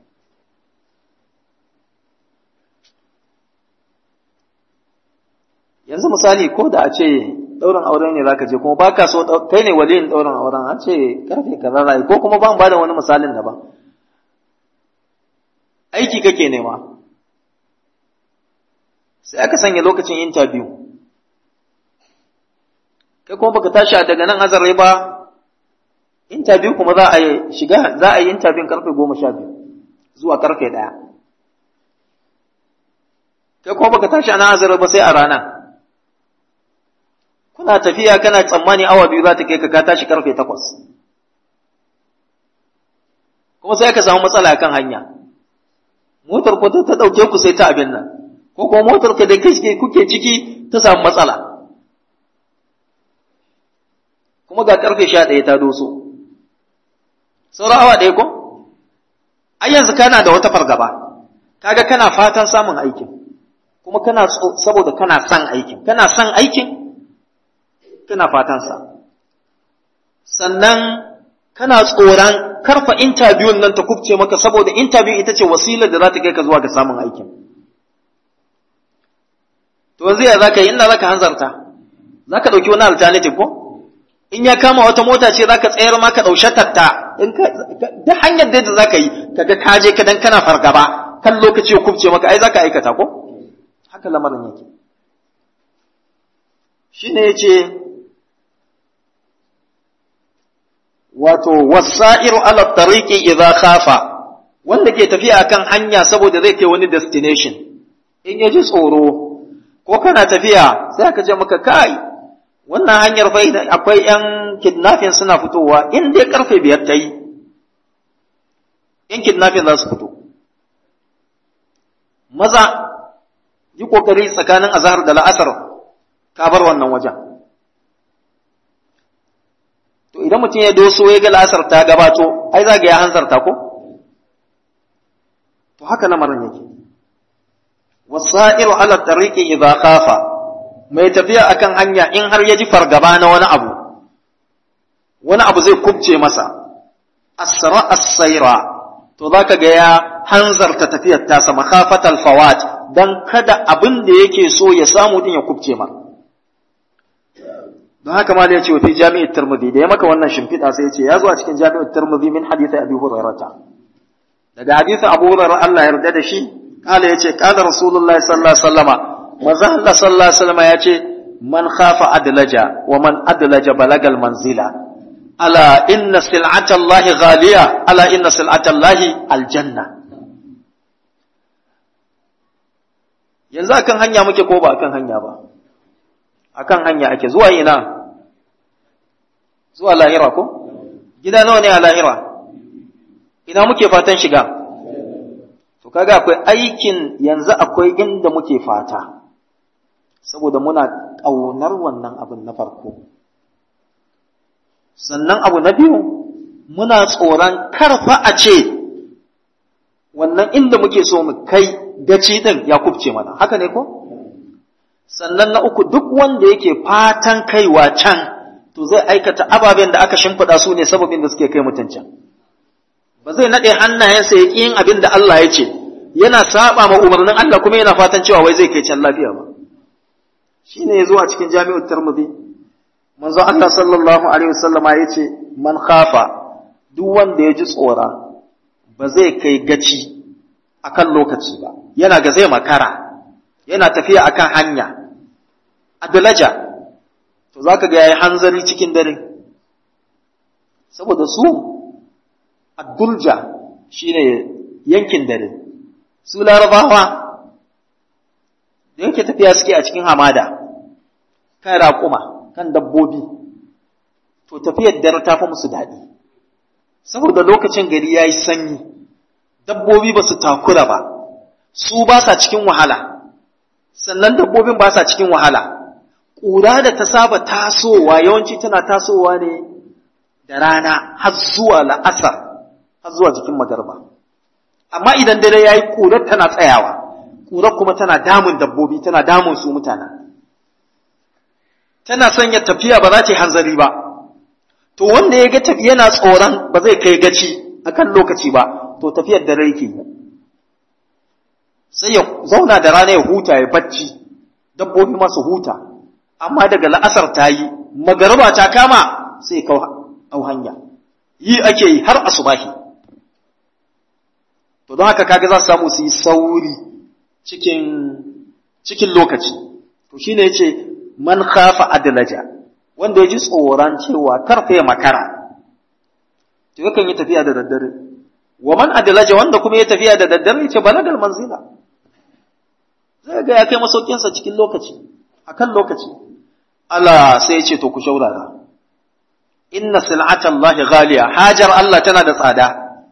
yanzu misali ko da a ce ɗaurin aure ne zaka je kuma baka so kai ne waliyin ɗaurin auren an ce karfe kaza zai ko kuma ban bada wani misalin daban aiki kake nema sai aka sanya lokacin interview kai kuma baka tashi daga nan azare ba interview kuma za a yi shiga za a yi interview karfe goma sha biyu zuwa karfe ɗaya kai kuma baka tashi a nan azare ba sai a rana kuna tafiya kana tsammani awa biyu za ta kai ka ka tashi karfe takwas kuma sai ka samu matsala kan hanya motar ko ta ɗauke ku sai ta abin nan ko kuma motar ka da kai kuke ciki ta samu matsala kuma ga karfe sha ɗaya ta doso sauran awa ɗaya ko ai yanzu kana da wata fargaba kaga kana fatan samun aikin kuma kana saboda kana son aikin kana son aikin kana fatansa sannan kana tsoron karfa interview nan ta kubce maka saboda interview ita ce wasilar da za ta kai ka zuwa ga samun aikin to yanzu ya zaka yi ina zaka hanzarta zaka dauki wani alternative ko in ya kama wata mota ce zaka tsayar ma ka daushe tatta in ka da hanyar da zaka yi kaga ka je ka dan kana fargaba kan lokaci ya kubce maka ai zaka aikata ko haka lamarin yake shine yace wato wasa'iru ala tariqi idza khafa wanda ke tafiya akan hanya saboda zai kai wani destination in ya ji tsoro ko kana tafiya sai aka ce maka kai wannan hanyar fa akwai yan kidnapping suna fitowa in dai karfe biyar ta yi yan kidnapping za su fito maza yi kokari tsakanin azhar da la'asar ka bar wannan wajen to idan mutum ya doso ya ga la'asar ta gabato ai za ga ya hanzarta ko to haka lamarin yake wasa'iru ala tariqi idza khafa mai tafiya akan hanya in har ya ji fargaba na wani abu wani abu zai kubce masa asra as-sayra to zaka ga ya hanzarta tafiyar tasa makhafatal fawat dan kada abin da yake so ya samu din ya kubce ma don haka ma da ya ce fi jami'ar Tirmidhi da ya maka wannan shimfiɗa sai ya ce ya zo a cikin jami'ar Tirmidhi min hadisi Abi Hurairah daga hadisin Abu Hurairah Allah ya yarda da shi kala yace kala Rasulullah sallallahu alaihi wasallama manzo Allah sallallahu alaihi wasallama yace man khafa adlaja wa man adlaja balagal manzila ala inna sil'ata Allah ghaliya ala inna sil'ata Allah aljanna yanzu akan hanya muke ko ba akan hanya ba akan hanya ake zuwa ina zuwa lahira ko gida nawa ne a lahira ina muke fatan shiga to kaga akwai aikin yanzu akwai inda muke fata saboda muna ƙaunar wannan abin na farko sannan abu na biyu muna tsoron karfa a ce wannan inda muke so mu kai gaci din ya kubce mana haka ne ko sannan na uku duk wanda yake fatan kaiwa can to zai aikata ababen da aka shimfiɗa su ne sababin da suke kai mutuncin ba zai naɗe hannayensa ya yin abin da Allah ya ce yana saba ma umarnin Allah kuma yana fatan cewa wai zai kai can lafiya ba shine ya zo a cikin jami'ut tirmidhi manzo Allah sallallahu alaihi wasallama ya ce man khafa duk wanda ya ji tsora ba zai kai gaci akan lokaci ba yana ga zai makara yana tafiya akan hanya adalaja to zaka ga yayi hanzari cikin dare saboda su addulja shine yankin dare su larabawa da yake tafiya suke a cikin hamada kan raƙuma kan dabbobi to tafiyar dare ta fi musu daɗi saboda lokacin gari ya yi sanyi dabbobi ba su takura ba su ba sa cikin wahala sannan dabbobin ba sa cikin wahala ƙura da ta saba tasowa yawanci tana tasowa ne da rana har zuwa la'asar har zuwa jikin magarba amma idan dare ya yi ƙurar tana tsayawa ƙurar kuma tana damun dabbobi tana damun su mutane tana sanya tafiya ba za ta yi hanzari ba to wanda ya ga yana tsoron ba zai kai gaci akan lokaci ba to tafiyar dare yake yi sai ya zauna da rana ya huta ya bacci dabbobi masu huta amma daga la'asar ta yi magarba ta kama sai ya kau hanya yi ake yi har asubahi to don haka kaga za su samu su yi sauri cikin cikin lokaci to shine yace man khafa adlaja wanda ya ji tsoron cewa karfe makara to yakan yi tafiya da daddare wa man adlaja wanda kuma ya tafiya da daddare yace balagal manzila zai ga ya kai masaukinsa cikin lokaci akan lokaci Allah sai ya ce to ku shaurara inna sil'ata Allah ghaliya hajar Allah tana da tsada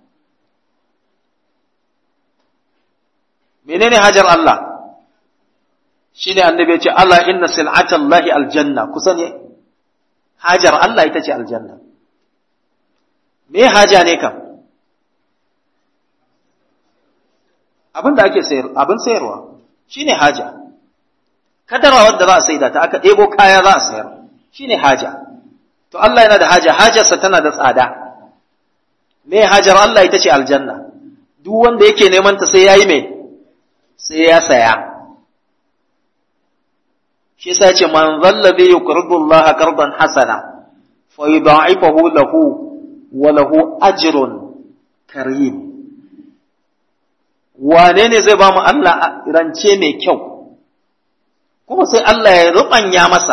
menene hajar Allah shine annabi ya ce Allah inna sil'ata Allah aljanna kusa ne hajar Allah ita ce aljanna me haja ne kam abin da ake sayar abin sayarwa shine haja kadara wadda za a saida ta aka ɗebo kaya za a sayar shine haja to Allah yana da haja hajarsa tana da tsada me hajar Allah ita ce aljanna duk wanda yake neman ta sai yayi me sai ya saya shi yasa yace man zallabi yuqridu Allah qardan hasana fa yudha'ifahu lahu wa lahu ajrun karim wane ne zai ba mu Allah rance mai kyau kuma sai Allah ya rubanya masa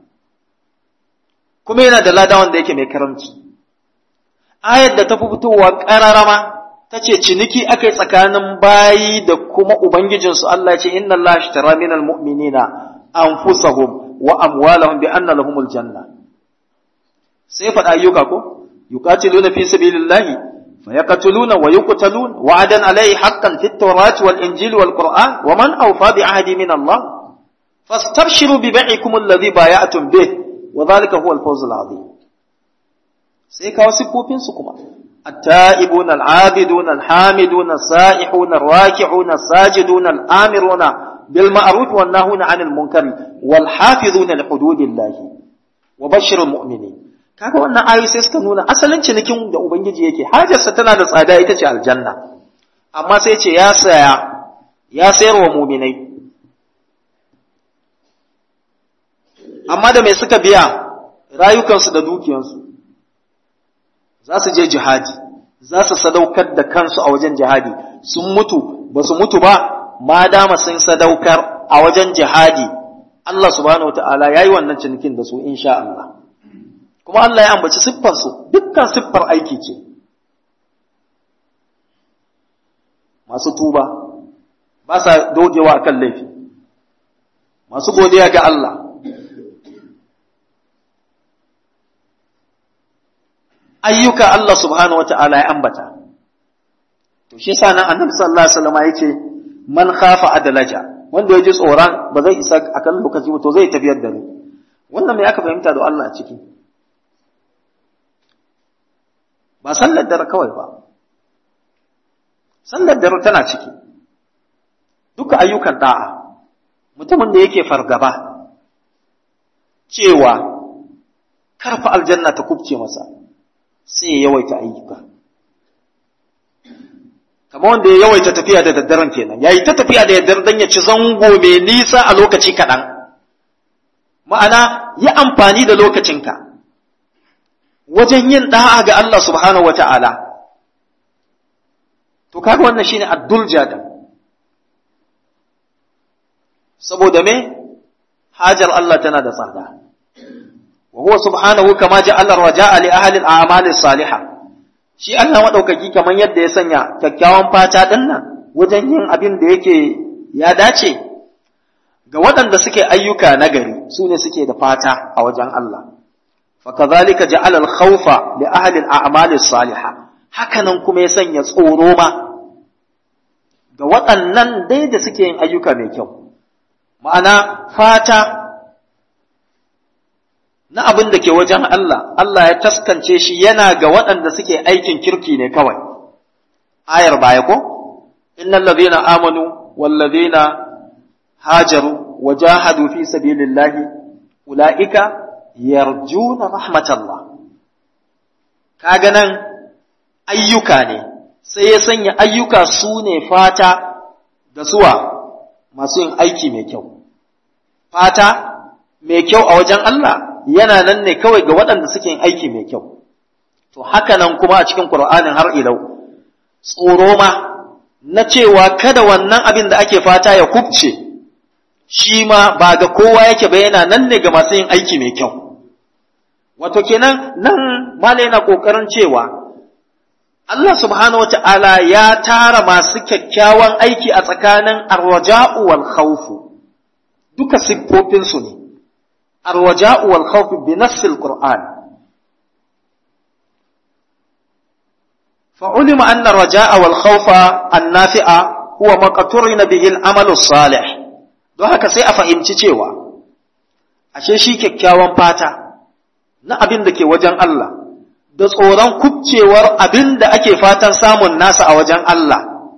kuma yana da lada wanda yake mai karamci ayar da ta fi fitowa ƙararama ta ce ciniki aka yi tsakanin bayi da kuma ubangijinsu Allah ya ce inna Allah ashtara minal mu'minina anfusahum wa amwalahum bi anna lahumul janna sai faɗa ayyuka ko yuqatiluna fi sabilillahi فيقتلون ويقتلون وعدا عليه حقا في التوراة والإنجيل والقرآن ومن أوفى بعهد من الله فاستبشروا ببيعكم الذي بايعتم به وذلك هو الفوز العظيم سيكا وسبوبين سكما التائبون العابدون الحامدون السائحون الراكعون الساجدون الآمرون bil ma'ruf wan nahuna 'anil munkari wal hafizuna li hududillahi wa bashirul mu'minin kaga wannan ayoyi sai suka nuna asalin cinikin da ubangiji yake hajarsa tana da tsada ita ce aljanna amma sai ce ya saya ya sayar wa mu'minai amma da mai suka biya rayukansu da dukiyansu za su je jihadi za su sadaukar da kansu a wajen jihadi sun mutu ba su mutu ba ma dama sun sadaukar a wajen jihadi Allah subhanahu wataala yayi wannan cinikin da su insha Allah kuma Allah ya ambaci siffarsu dukkan siffar aiki ce masu tuba ba sa dogewa akan laifi masu godiya ga Allah ayyuka Allah subhanahu wata'ala ya ambata to shi yasa nan annabi sallallahu alaihi wasallam yace man khafa adalaja wanda ya ji tsoron ba zai isa akan lokaci ba to zai tafiyar da ni wannan me aka fahimta da Allah a ciki ba sallar dare kawai ba sallar dare tana ciki duka ayyukan da'a mutumin da yake fargaba cewa karfa aljanna ta kubce masa sai ya yawaita ayyuka kamar wanda ya yawaita tafiya da daddaren kenan yayi ta tafiya da daddare dan ya ci zango mai nisa a lokaci kaɗan ma'ana yi amfani da lokacinka wajen yin da'a ga Allah subhanahu wata'ala to kaga wannan shine addul jadal saboda me hajar Allah tana da tsada wa huwa subhanahu kama ja'ala raja'a li ahli al-a'mal as-salihah shi Allah madaukaki kaman yadda ya sanya kyakkyawan fata din nan wajen yin abin da yake ya dace ga waɗanda suke ayyuka nagari su ne suke da fata a wajen Allah fakazalika ja'ala al-khawfa li ahli al-a'mal as-salihah hakanan kuma ya sanya tsoro ma ga waɗannan dai da suke yin ayyuka mai kyau ma'ana fata na abin da ke wajen Allah, Allah ya taskance shi yana ga waɗanda suke aikin kirki ne kawai. Ayar baya ko? Innal ladhina amanu wal ladhina hajaru wa jahadu fi sabilillahi ulaika yarjuna rahmatallah. Kaga nan ayyuka ne, sai ya sanya ayyuka su ne fata da suwa masu yin aiki mai kyau. Fata mai kyau a wajen Allah yana nan ne kawai ga waɗanda suke yin aiki mai kyau. To haka nan kuma a cikin Ƙur'anin har ilau, tsoro ma na cewa kada wannan abin da ake fata ya kubce, shi ma ba ga kowa yake ba yana nan ne ga masu yin aiki mai kyau. Wato kenan nan mala yana ƙoƙarin cewa Allah subhanahu wa ta'ala ya tara masu kyakkyawan aiki a tsakanin arwaja'u wal khawfu duka siffofinsu ne. الرجاء والخوف بنفس القرآن فعلم أن الرجاء والخوف النافع هو ما قترن به العمل الصالح don haka sai a fahimci cewa ashe shi kyakkyawan fata na abin da ke wajen Allah da tsoron kubcewar abin da ake fatan samun nasa a wajen Allah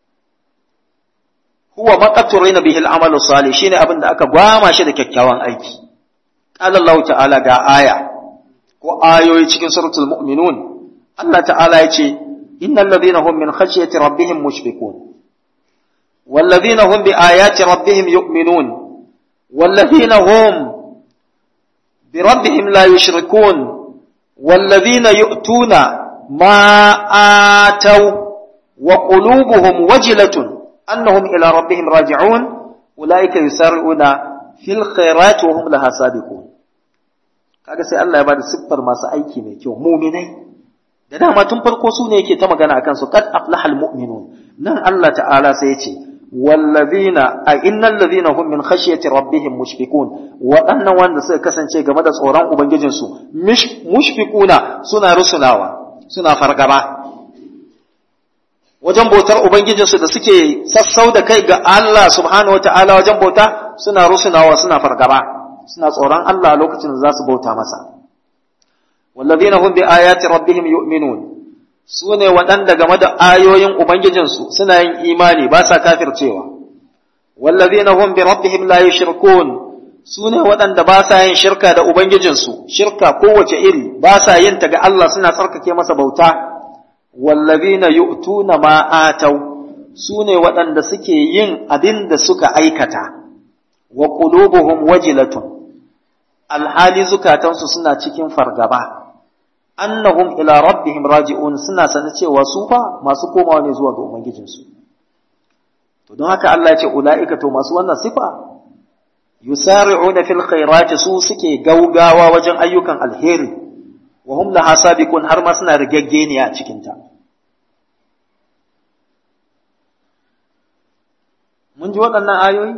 huwa maqaturina bihi al-amalu salih shine abin da aka gwama shi da kyakkyawan aiki قال الله تعالى ga aya ko ayoyi cikin suratul mu'minun Allah ta'ala yace innal ladhina hum min khashyati rabbihim mushfiqun wal ladhina hum bi ayati rabbihim yu'minun wal ladhina hum bi rabbihim la yushrikun wal ladhina yu'tuna ma ataw wa qulubuhum wajilatun annahum ila rabbihim raji'un ulaika yusar'una fil khairati wa hum laha sabiqun kaga sai Allah ya bada siffar masu aiki mai kyau mu'minai da dama tun farko su ne yake ta magana akan su qad aflahal mu'minun nan Allah ta'ala sai ya ce wallazina a innal ladhina hum min khashyati rabbihim mushfiqun waɗannan wanda suka kasance game da tsoron ubangijinsu mushfiquna suna rusunawa suna fargaba wajen bautar ubangijinsu da suke sassau da kai ga Allah subhanahu wataala wajen bauta suna rusunawa suna fargaba suna tsoron Allah lokacin da za su bauta masa wallazina hum bi ayati rabbihim yu'minun su ne waɗanda game da ayoyin ubangijinsu suna yin imani ba sa kafircewa wallazina hum bi rabbihim la yushrikun sune waɗanda ba sa yin shirka da ubangijinsu shirka kowace iri ba sa yin ta ga Allah suna tsarkake masa bauta wallazina yu'tuna ma atau sune waɗanda suke yin abin da suka aikata wa qulubuhum wajilatun alhali zukatansu suna cikin fargaba annahum ila rabbihim raji'un suna sanin cewa su fa masu komawa ne zuwa ga ubangijinsu to don haka Allah ya ce ula'ika to masu wannan sifa yusari'una fil khairati su suke gaugawa wajen ayyukan alheri wa hum laha sabiqun har ma suna rigaggeniya a cikin ta mun ji waɗannan ayoyi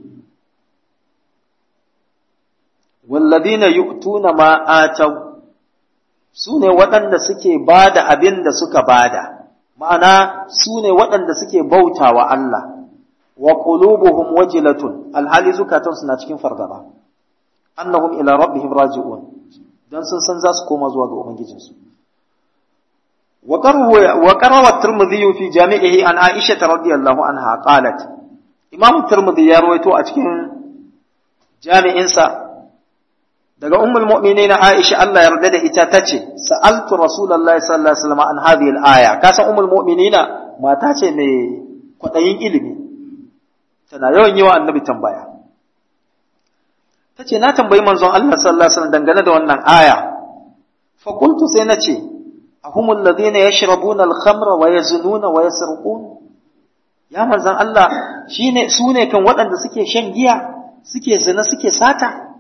walladina yu'tuna ma ataw su ne waɗanda suke bada abin da suka bada ma'ana su ne waɗanda suke bauta wa Allah wa qulubuhum wajilatun alhali zukatan suna cikin fargaba annahum ila rabbihim raji'un dan sun san za su koma zuwa ga ubangijinsu wa qarawa tirmidhi fi jami'ihi an aisha radhiyallahu anha qalat imam tirmidhi ya rawaito a cikin jami'insa daga ummul mu'minin Aisha Allah yarda da ita tace sa'altu rasulullahi sallallahu alaihi wasallam an hadhihi al-aya kasan ummul mu'minina mata ce mai kwadayin ilimi tana yawan yi wa annabi tambaya tace na tambayi manzon Allah sallallahu alaihi wasallam dangane da wannan aya fa qultu sai nace ahumul ladina yashrabuna al-khamra wa yaznuna wa yasriqun ya manzon Allah shine sune kan waɗanda suke shan giya suke zina suke sata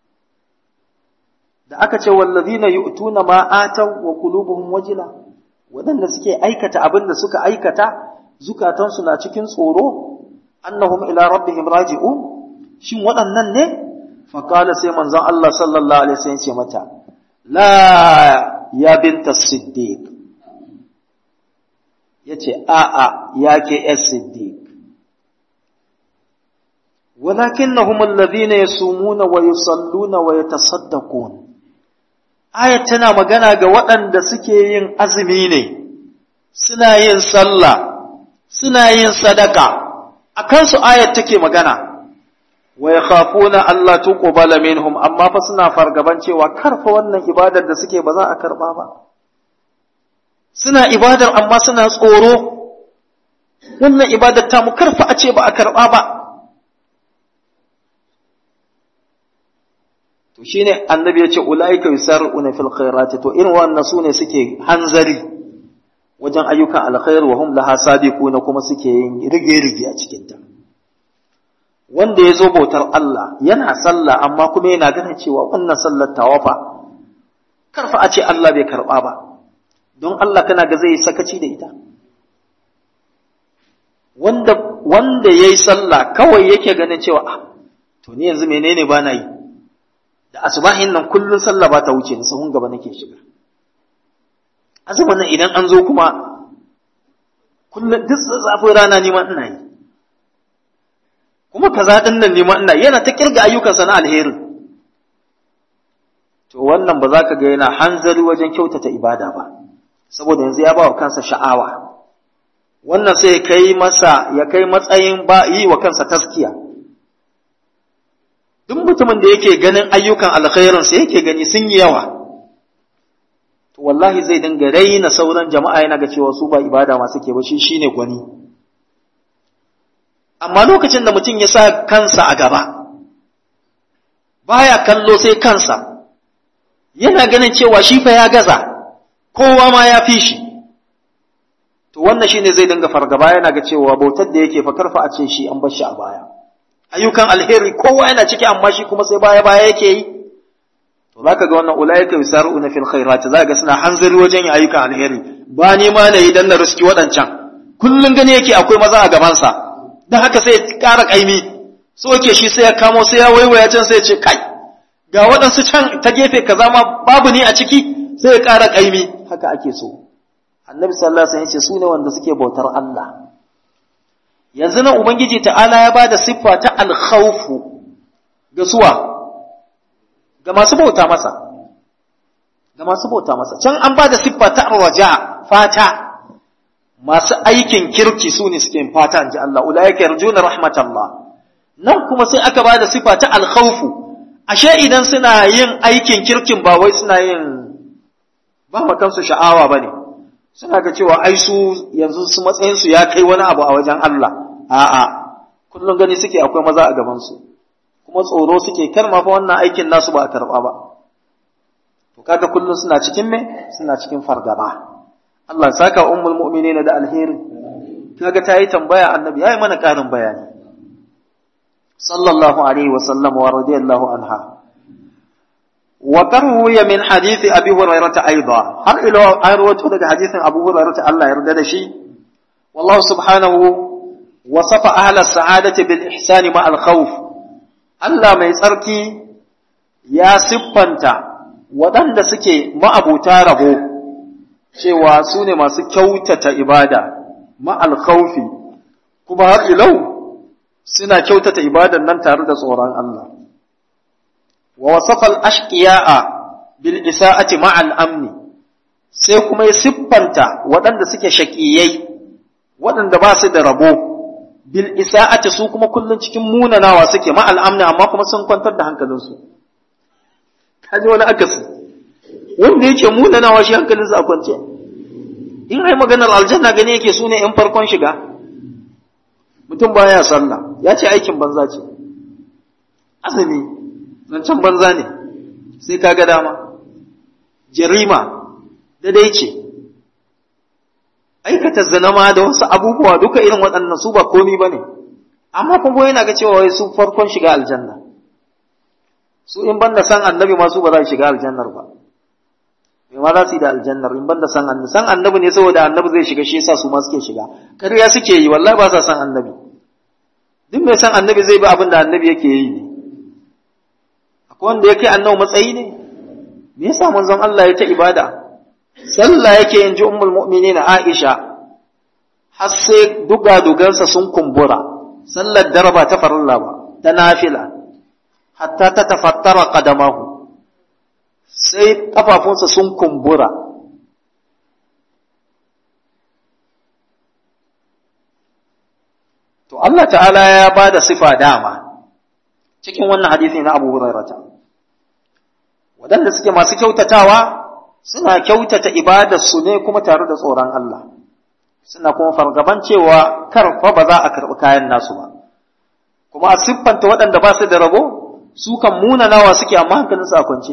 da aka ce wallazina yu'tuna ma ataw wa qulubuhum wajila wadanda suke aikata abin da suka aikata zukatansu na cikin tsoro annahum ila rabbihim raji'un shin waɗannan ne fa qala sai manzon Allah sallallahu alaihi wasallam ce mata la ya binta siddiq yace a a yake as siddiq ولكنهم الذين يصومون ويصلون ويتصدقون ayat tana magana ga waɗanda suke yin azumi ne, suna yin sallah, suna yin sadaka, a kansu ayat take magana, wa ya na Allah tuqbala minhum amma fa suna fargaban cewa karfa wannan ibadar da suke ba za a karɓa ba. Suna ibadar amma suna tsoro, wannan ibadar ta mu karfa a ce ba a karɓa ba. to shine annabi ya ce ulaika yusarruna fil khairati to irin wannan sune suke hanzari wajen ayyukan alkhair wa hum laha sabiquna kuma suke yin rige-rige a cikin ta wanda ya zo bautar Allah yana sallah amma kuma yana ganin cewa wannan sallar tawafa karfa a ce Allah bai karba ba don Allah kana ga zai sakaci da ita wanda wanda yayi sallah kawai yake ganin cewa ah to ni yanzu menene ba na yi da asubahin nan kullun sallah ba ta wuce ni sahun gaba nake shiga azumin nan idan an zo kuma kullun duk zafin rana ni ma ina yi kuma kaza din nan ni ma ina yana ta kirga ayyukansa na alheri to wannan ba za ka ga yana hanzari wajen kyautata ibada ba saboda yanzu ya ba wa kansa sha'awa wannan sai ya kai masa ya kai matsayin ba yi wa kansa taskiya duk mutumin da yake ganin ayyukan alkhairinsa yake gani sun yi yawa to wallahi zai dinga raina sauran jama'a yana ga cewa su ba ibada ma suke ba shi shine gwani amma lokacin da mutum ya sa kansa a gaba baya kallo sai kansa yana ganin cewa shi fa ya gaza kowa ma ya fi shi to wannan shine zai dinga fargaba yana ga cewa bautar da yake fa karfa a ce shi an bar shi a baya ayyukan alheri kowa yana ciki amma shi kuma sai baya baya yake yi to zaka ga wannan ulaika yusaruna fil khairat zaka ga suna hanzari wajen yin ayyukan alheri ba ni ma ne idan na riski waɗancan kullun gani yake akwai maza a gaban sa dan haka sai ya ƙara kaimi so yake shi sai ya kamo sai ya waiwaya can sai ya ce kai ga waɗansu can ta gefe kaza ma babu ni a ciki sai ya ƙara kaimi haka ake so annabi sallallahu alaihi wasallam ya ce su ne wanda suke bautar Allah yanzu nan Ubangiji ta'ala ya ba da siffa ta alkhawfu ga suwa, ga masu bauta masa, ga masu bauta masa, can an ba da siffa ta raja fata, masu aikin kirki su ne suke fata in ji Allah, ula yake yarjuna rahmatallah, nan kuma sai aka ba da sifa ta alkhawfu ashe idan suna yin aikin kirkin ba wai suna yin ba ma kansu sha'awa ba ne suna ga cewa ai su yanzu su matsayinsu ya kai wani abu a wajen Allah a'a kullum gani suke akwai maza a gabansu kuma tsoro suke kar ma fa wannan aikin nasu ba a karɓa ba to kaga kullum suna cikin me suna cikin fargaba Allah saka ummul mu'minina da alheri kaga ta yi tambaya annabi yayi mana ƙarin bayani sallallahu alaihi wa sallam wa radiyallahu anha wa qarwiya min hadith abi hurairah aidan har ila an rawaito daga hadithin abu hurairah Allah ya yarda da shi wallahu subhanahu wasafa ahla sa'adati bil ihsani ma al khawf Allah mai tsarki ya siffanta waɗanda suke ma'abuta rabo cewa su ne masu kyautata ibada ma'al khawfi kuma har ilau suna kyautata ibadan nan tare da tsoron Allah wa wasafal ashqiya'a bil isa'ati ma'al amni sai kuma ya siffanta waɗanda suke shaƙiyai waɗanda ba su da rabo bil isa'ati su kuma kullun cikin munanawa suke ma'al amni amma kuma sun kwantar da hankalinsu kaji wani akasi wanda yake munanawa shi hankalinsa a kwance in ai maganar aljanna gani yake su ne ‘yan farkon shiga mutum baya sallah ya ce aikin banza ce azumi zancen banza ne sai ka ga dama jarima dai ce aikata zanama da wasu abubuwa duka irin waɗannan su ba komi ba ne amma kuma yana ga cewa wai su farkon shiga aljanna su in banda san annabi ma su ba za su shiga aljannar ba me ma za su yi da aljannar in banda san annabi san annabi ne saboda annabi zai shiga shi yasa su ma suke shiga ƙarya suke yi wallahi ba sa san annabi duk mai san annabi zai bi abin da annabi yake yi ne akwai wanda yake annabi matsayi ne me yasa manzon Allah ya ta ibada sallah yake yin ji ummul mu'minin Aisha har sai duga dugansa sun kumbura sallar daraba ta farilla ba ta nafila hatta ta tafattara qadamahu sai ƙafafunsa sun kumbura to Allah ta'ala ya ba da sifa dama cikin wannan hadisi na Abu Hurairata waɗanda suke masu kyautatawa suna kyautata ibadarsu ne kuma tare da tsoron Allah suna kuma fargaban cewa karfa ba za a karɓi kayan nasu ba kuma a siffanta waɗanda ba su da rabo su kan munanawa suke amma hankalinsu a kwance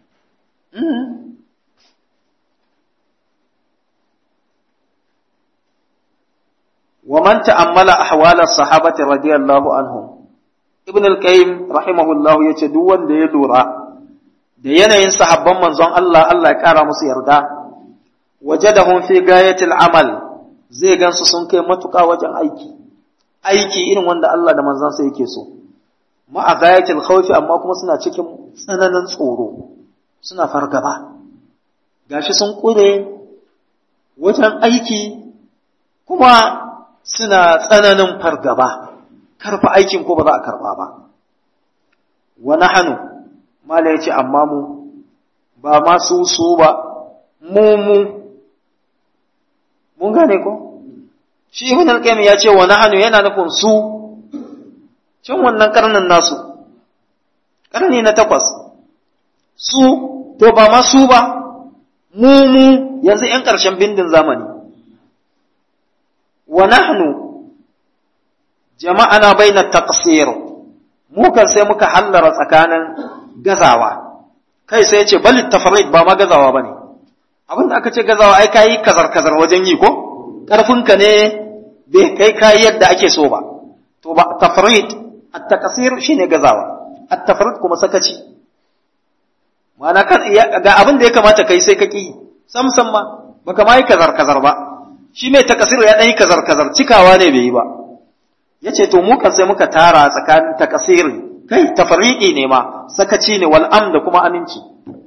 ومن تأمل أحوال الصحابة رضي الله عنهم ابن القيم رحمه الله yace duk wanda ya lura da yanayin sahabban manzon Allah Allah ya kara musu yarda wajadahum fi gayatil amal zai gansu sun kai matuƙa wajen aiki aiki irin wanda Allah da manzon sa yake so ma'a gayatil khawfi amma kuma suna cikin tsananin tsoro suna fargaba gashi sun kure wajen aiki kuma suna tsananin fargaba karfa aikin ko ba za a karba ba wa nahnu mala yace amma mu ba ma su su ba mu mu mun gane ko shi ibn al-qayyim ya ce wa nahnu yana nufin su cin wannan karnin nasu karni na takwas su to ba ma su ba mu mu yanzu ‘yan ƙarshen bindin zamani wa nahnu jama'ana baina taqsir mu kan sai muka hallara tsakanin gazawa kai sai ce bal tafrid ba ma gazawa bane abin da aka ce gazawa ai kai kazar kazar wajen yi ko karfinka ne bai kai kai yadda ake so ba to ba tafrid at-taqsir shine gazawa at-tafrid kuma sakaci ma'ana kan ga abin da ya kamata kai sai ka ki sam sam ma baka ma yi kazar kazar ba shi mai takasir ya dan yi kazar kazar cikawa ne bai yi ba yace to mu kan sai muka tara tsakanin takasir kai tafriqi ne ma sakaci ne wal am da kuma aminci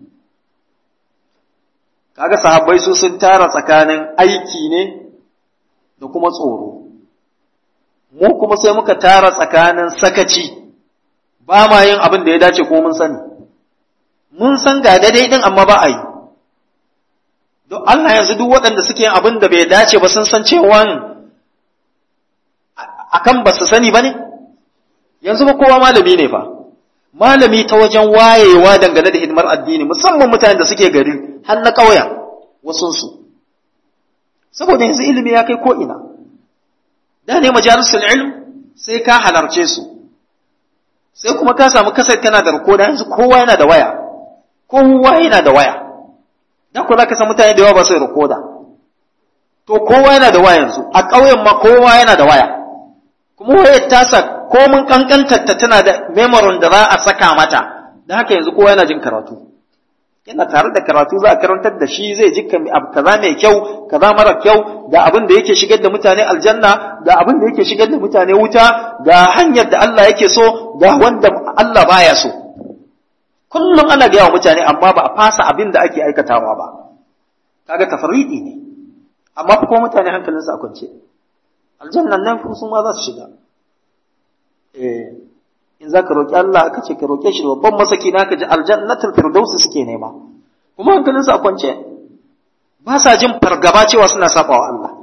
kaga sahabbai su sun tara tsakanin aiki ne da kuma tsoro mu kuma sai muka tara tsakanin sakaci ba ma yin abin da ya dace ko mun sani mun san ga daidai din amma ba a yi don Allah yanzu duk waɗanda suke yin abin da bai dace ba sun san cewa akan ba su sani ba ne yanzu ba kowa malami ne fa malami ta wajen wayewa dangane da hidimar addini musamman mutanen da suke gari har na ƙauyen wasunsu saboda yanzu ilimi ya kai ko'ina da ne majalisul ilm sai ka halarce su sai kuma ka samu kasar kana da rikoda yanzu kowa yana da waya kowa yana da waya dan ko zaka san mutane da yawa ba su rikoda to kowa yana da waya yanzu a ƙauyen ma kowa yana da waya kuma wayar tasa ko mun kankantar ta tana da memory da za a saka mata dan haka yanzu kowa yana jin karatu yana tare da karatu za a karantar da shi zai ji kaza mai kyau kaza mara kyau ga abin da yake shigar da mutane aljanna ga abin da yake shigar da mutane wuta ga hanyar da Allah yake so ga wanda Allah baya so kullum ana gaya wa mutane amma ba a fasa abin da ake aikatawa ba kaga tafarridi ne amma fa kuma mutane hankalinsu a kwance aljannan nan su ma za su shiga eh in za ka roƙi Allah aka ce ka roƙe shi babban masaki na ka ji aljannatul firdausi suke nema kuma hankalinsu a kwance ba sa jin fargaba cewa suna saba wa Allah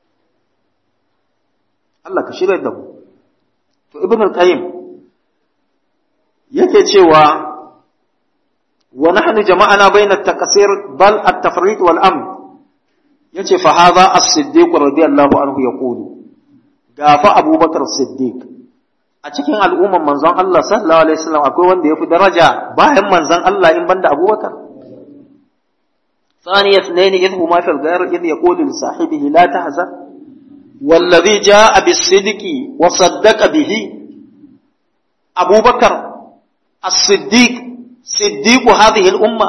Allah ka shirya da mu to ibn al-qayyim yake cewa wa nahnu jama'ana bayna at-taqsir bal at-tafrit wal amn yace fa hadha as-siddiq radiyallahu anhu yaqulu gafa abubakar siddiq a cikin al'umman manzon Allah sallallahu alaihi wasallam akwai wanda ya fi daraja bayan manzon Allah in banda Abubakar ثاني اثنين إذ هما في الغار إذ يقول لصاحبه لا تحزن والذي جاء بالصدق وصدق به أبو بكر الصديق صديق هذه الأمة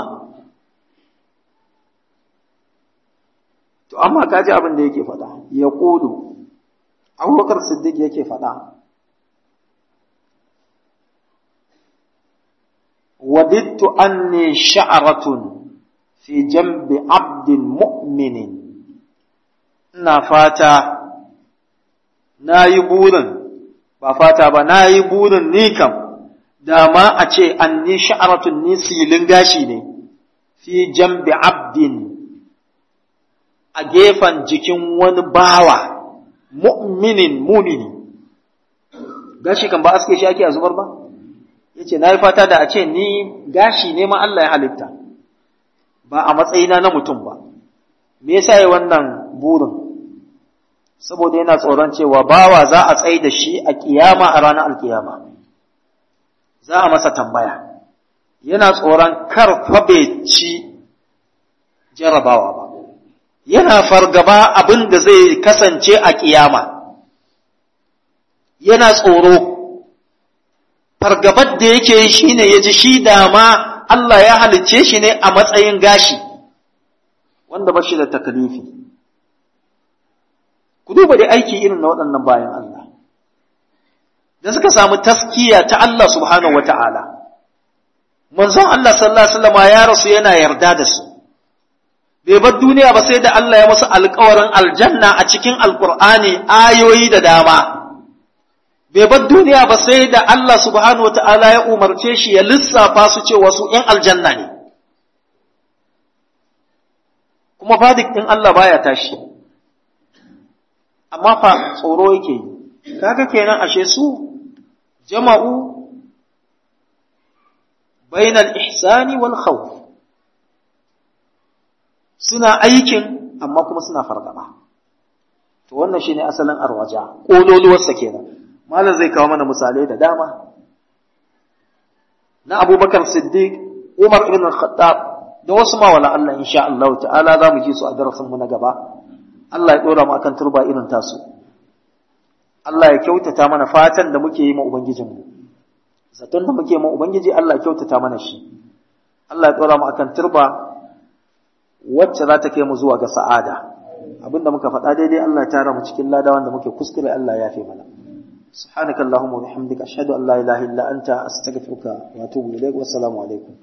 to amma kaji abin da yake faɗa ya ƙulu abubakar siddiq yake faɗa وددت أني شعرة في جنب عبد مؤمن ina fata na yi burin ba fata ba na yi burin ni kam da ma a ce an ni sha'aratun ni silin gashi ne fi jambi abdin a gefen jikin wani bawa mu'minin mumini gashi kan ba aske shi ake a zubar ba ya ce na yi fata da a ce ni gashi ne ma Allah ya halitta ba a matsayina na mutum ba me yasa yi wannan burin saboda yana tsoron cewa bawa za a tsaye da shi a kiyama a ranar alkiyama za a masa tambaya yana tsoron kar fabe ci jarabawa ba yana fargaba abin da zai kasance a kiyama yana tsoro fargabar da yake yi shi ne ya ji shi dama Allah ya halicce shi ne a matsayin gashi wanda ba shi da takalifi ku duba da aiki irin na waɗannan bayan Allah da suka samu taskiya ta Allah subhanahu wata'ala manzon Allah sallallahu alaihi wasallam ya rasu yana yarda da su bai bar duniya ba sai da Allah ya musu alƙawarin aljanna a cikin alƙur'ani ayoyi da dama bai bar duniya ba sai da Allah subhanahu wata'ala ya umarce shi ya lissafa su cewa su ‘yan aljanna ne, kuma fadik ɗin Allah baya tashi, amma fa tsoro yake yi, kaga kenan ashe su jama'u bainal ihsani wal khawf suna aikin amma kuma suna fargaba. To wannan shine asalin arwaja, ƙololuwarsa kenan. malam zai kawo mana misalai da dama na abubakar siddiq umar ibn al-khattab da wasu ma wala Allah insha Allah ta'ala za mu ji su a darasin mu na gaba Allah ya dora mu akan turba irin tasu Allah ya kyautata mana fatan da muke yi ma ubangijin mu zaton da muke ma ubangiji Allah ya kyautata mana shi Allah ya dora mu akan turba wacce za ta kai mu zuwa ga sa'ada abinda muka faɗa daidai Allah ya tara mu cikin lada wanda muke kuskure Allah ya yafe mana سبحانك اللهم وبحمدك أشهد أن لا إله إلا أنت أستغفرك وأتوب إليك والسلام عليكم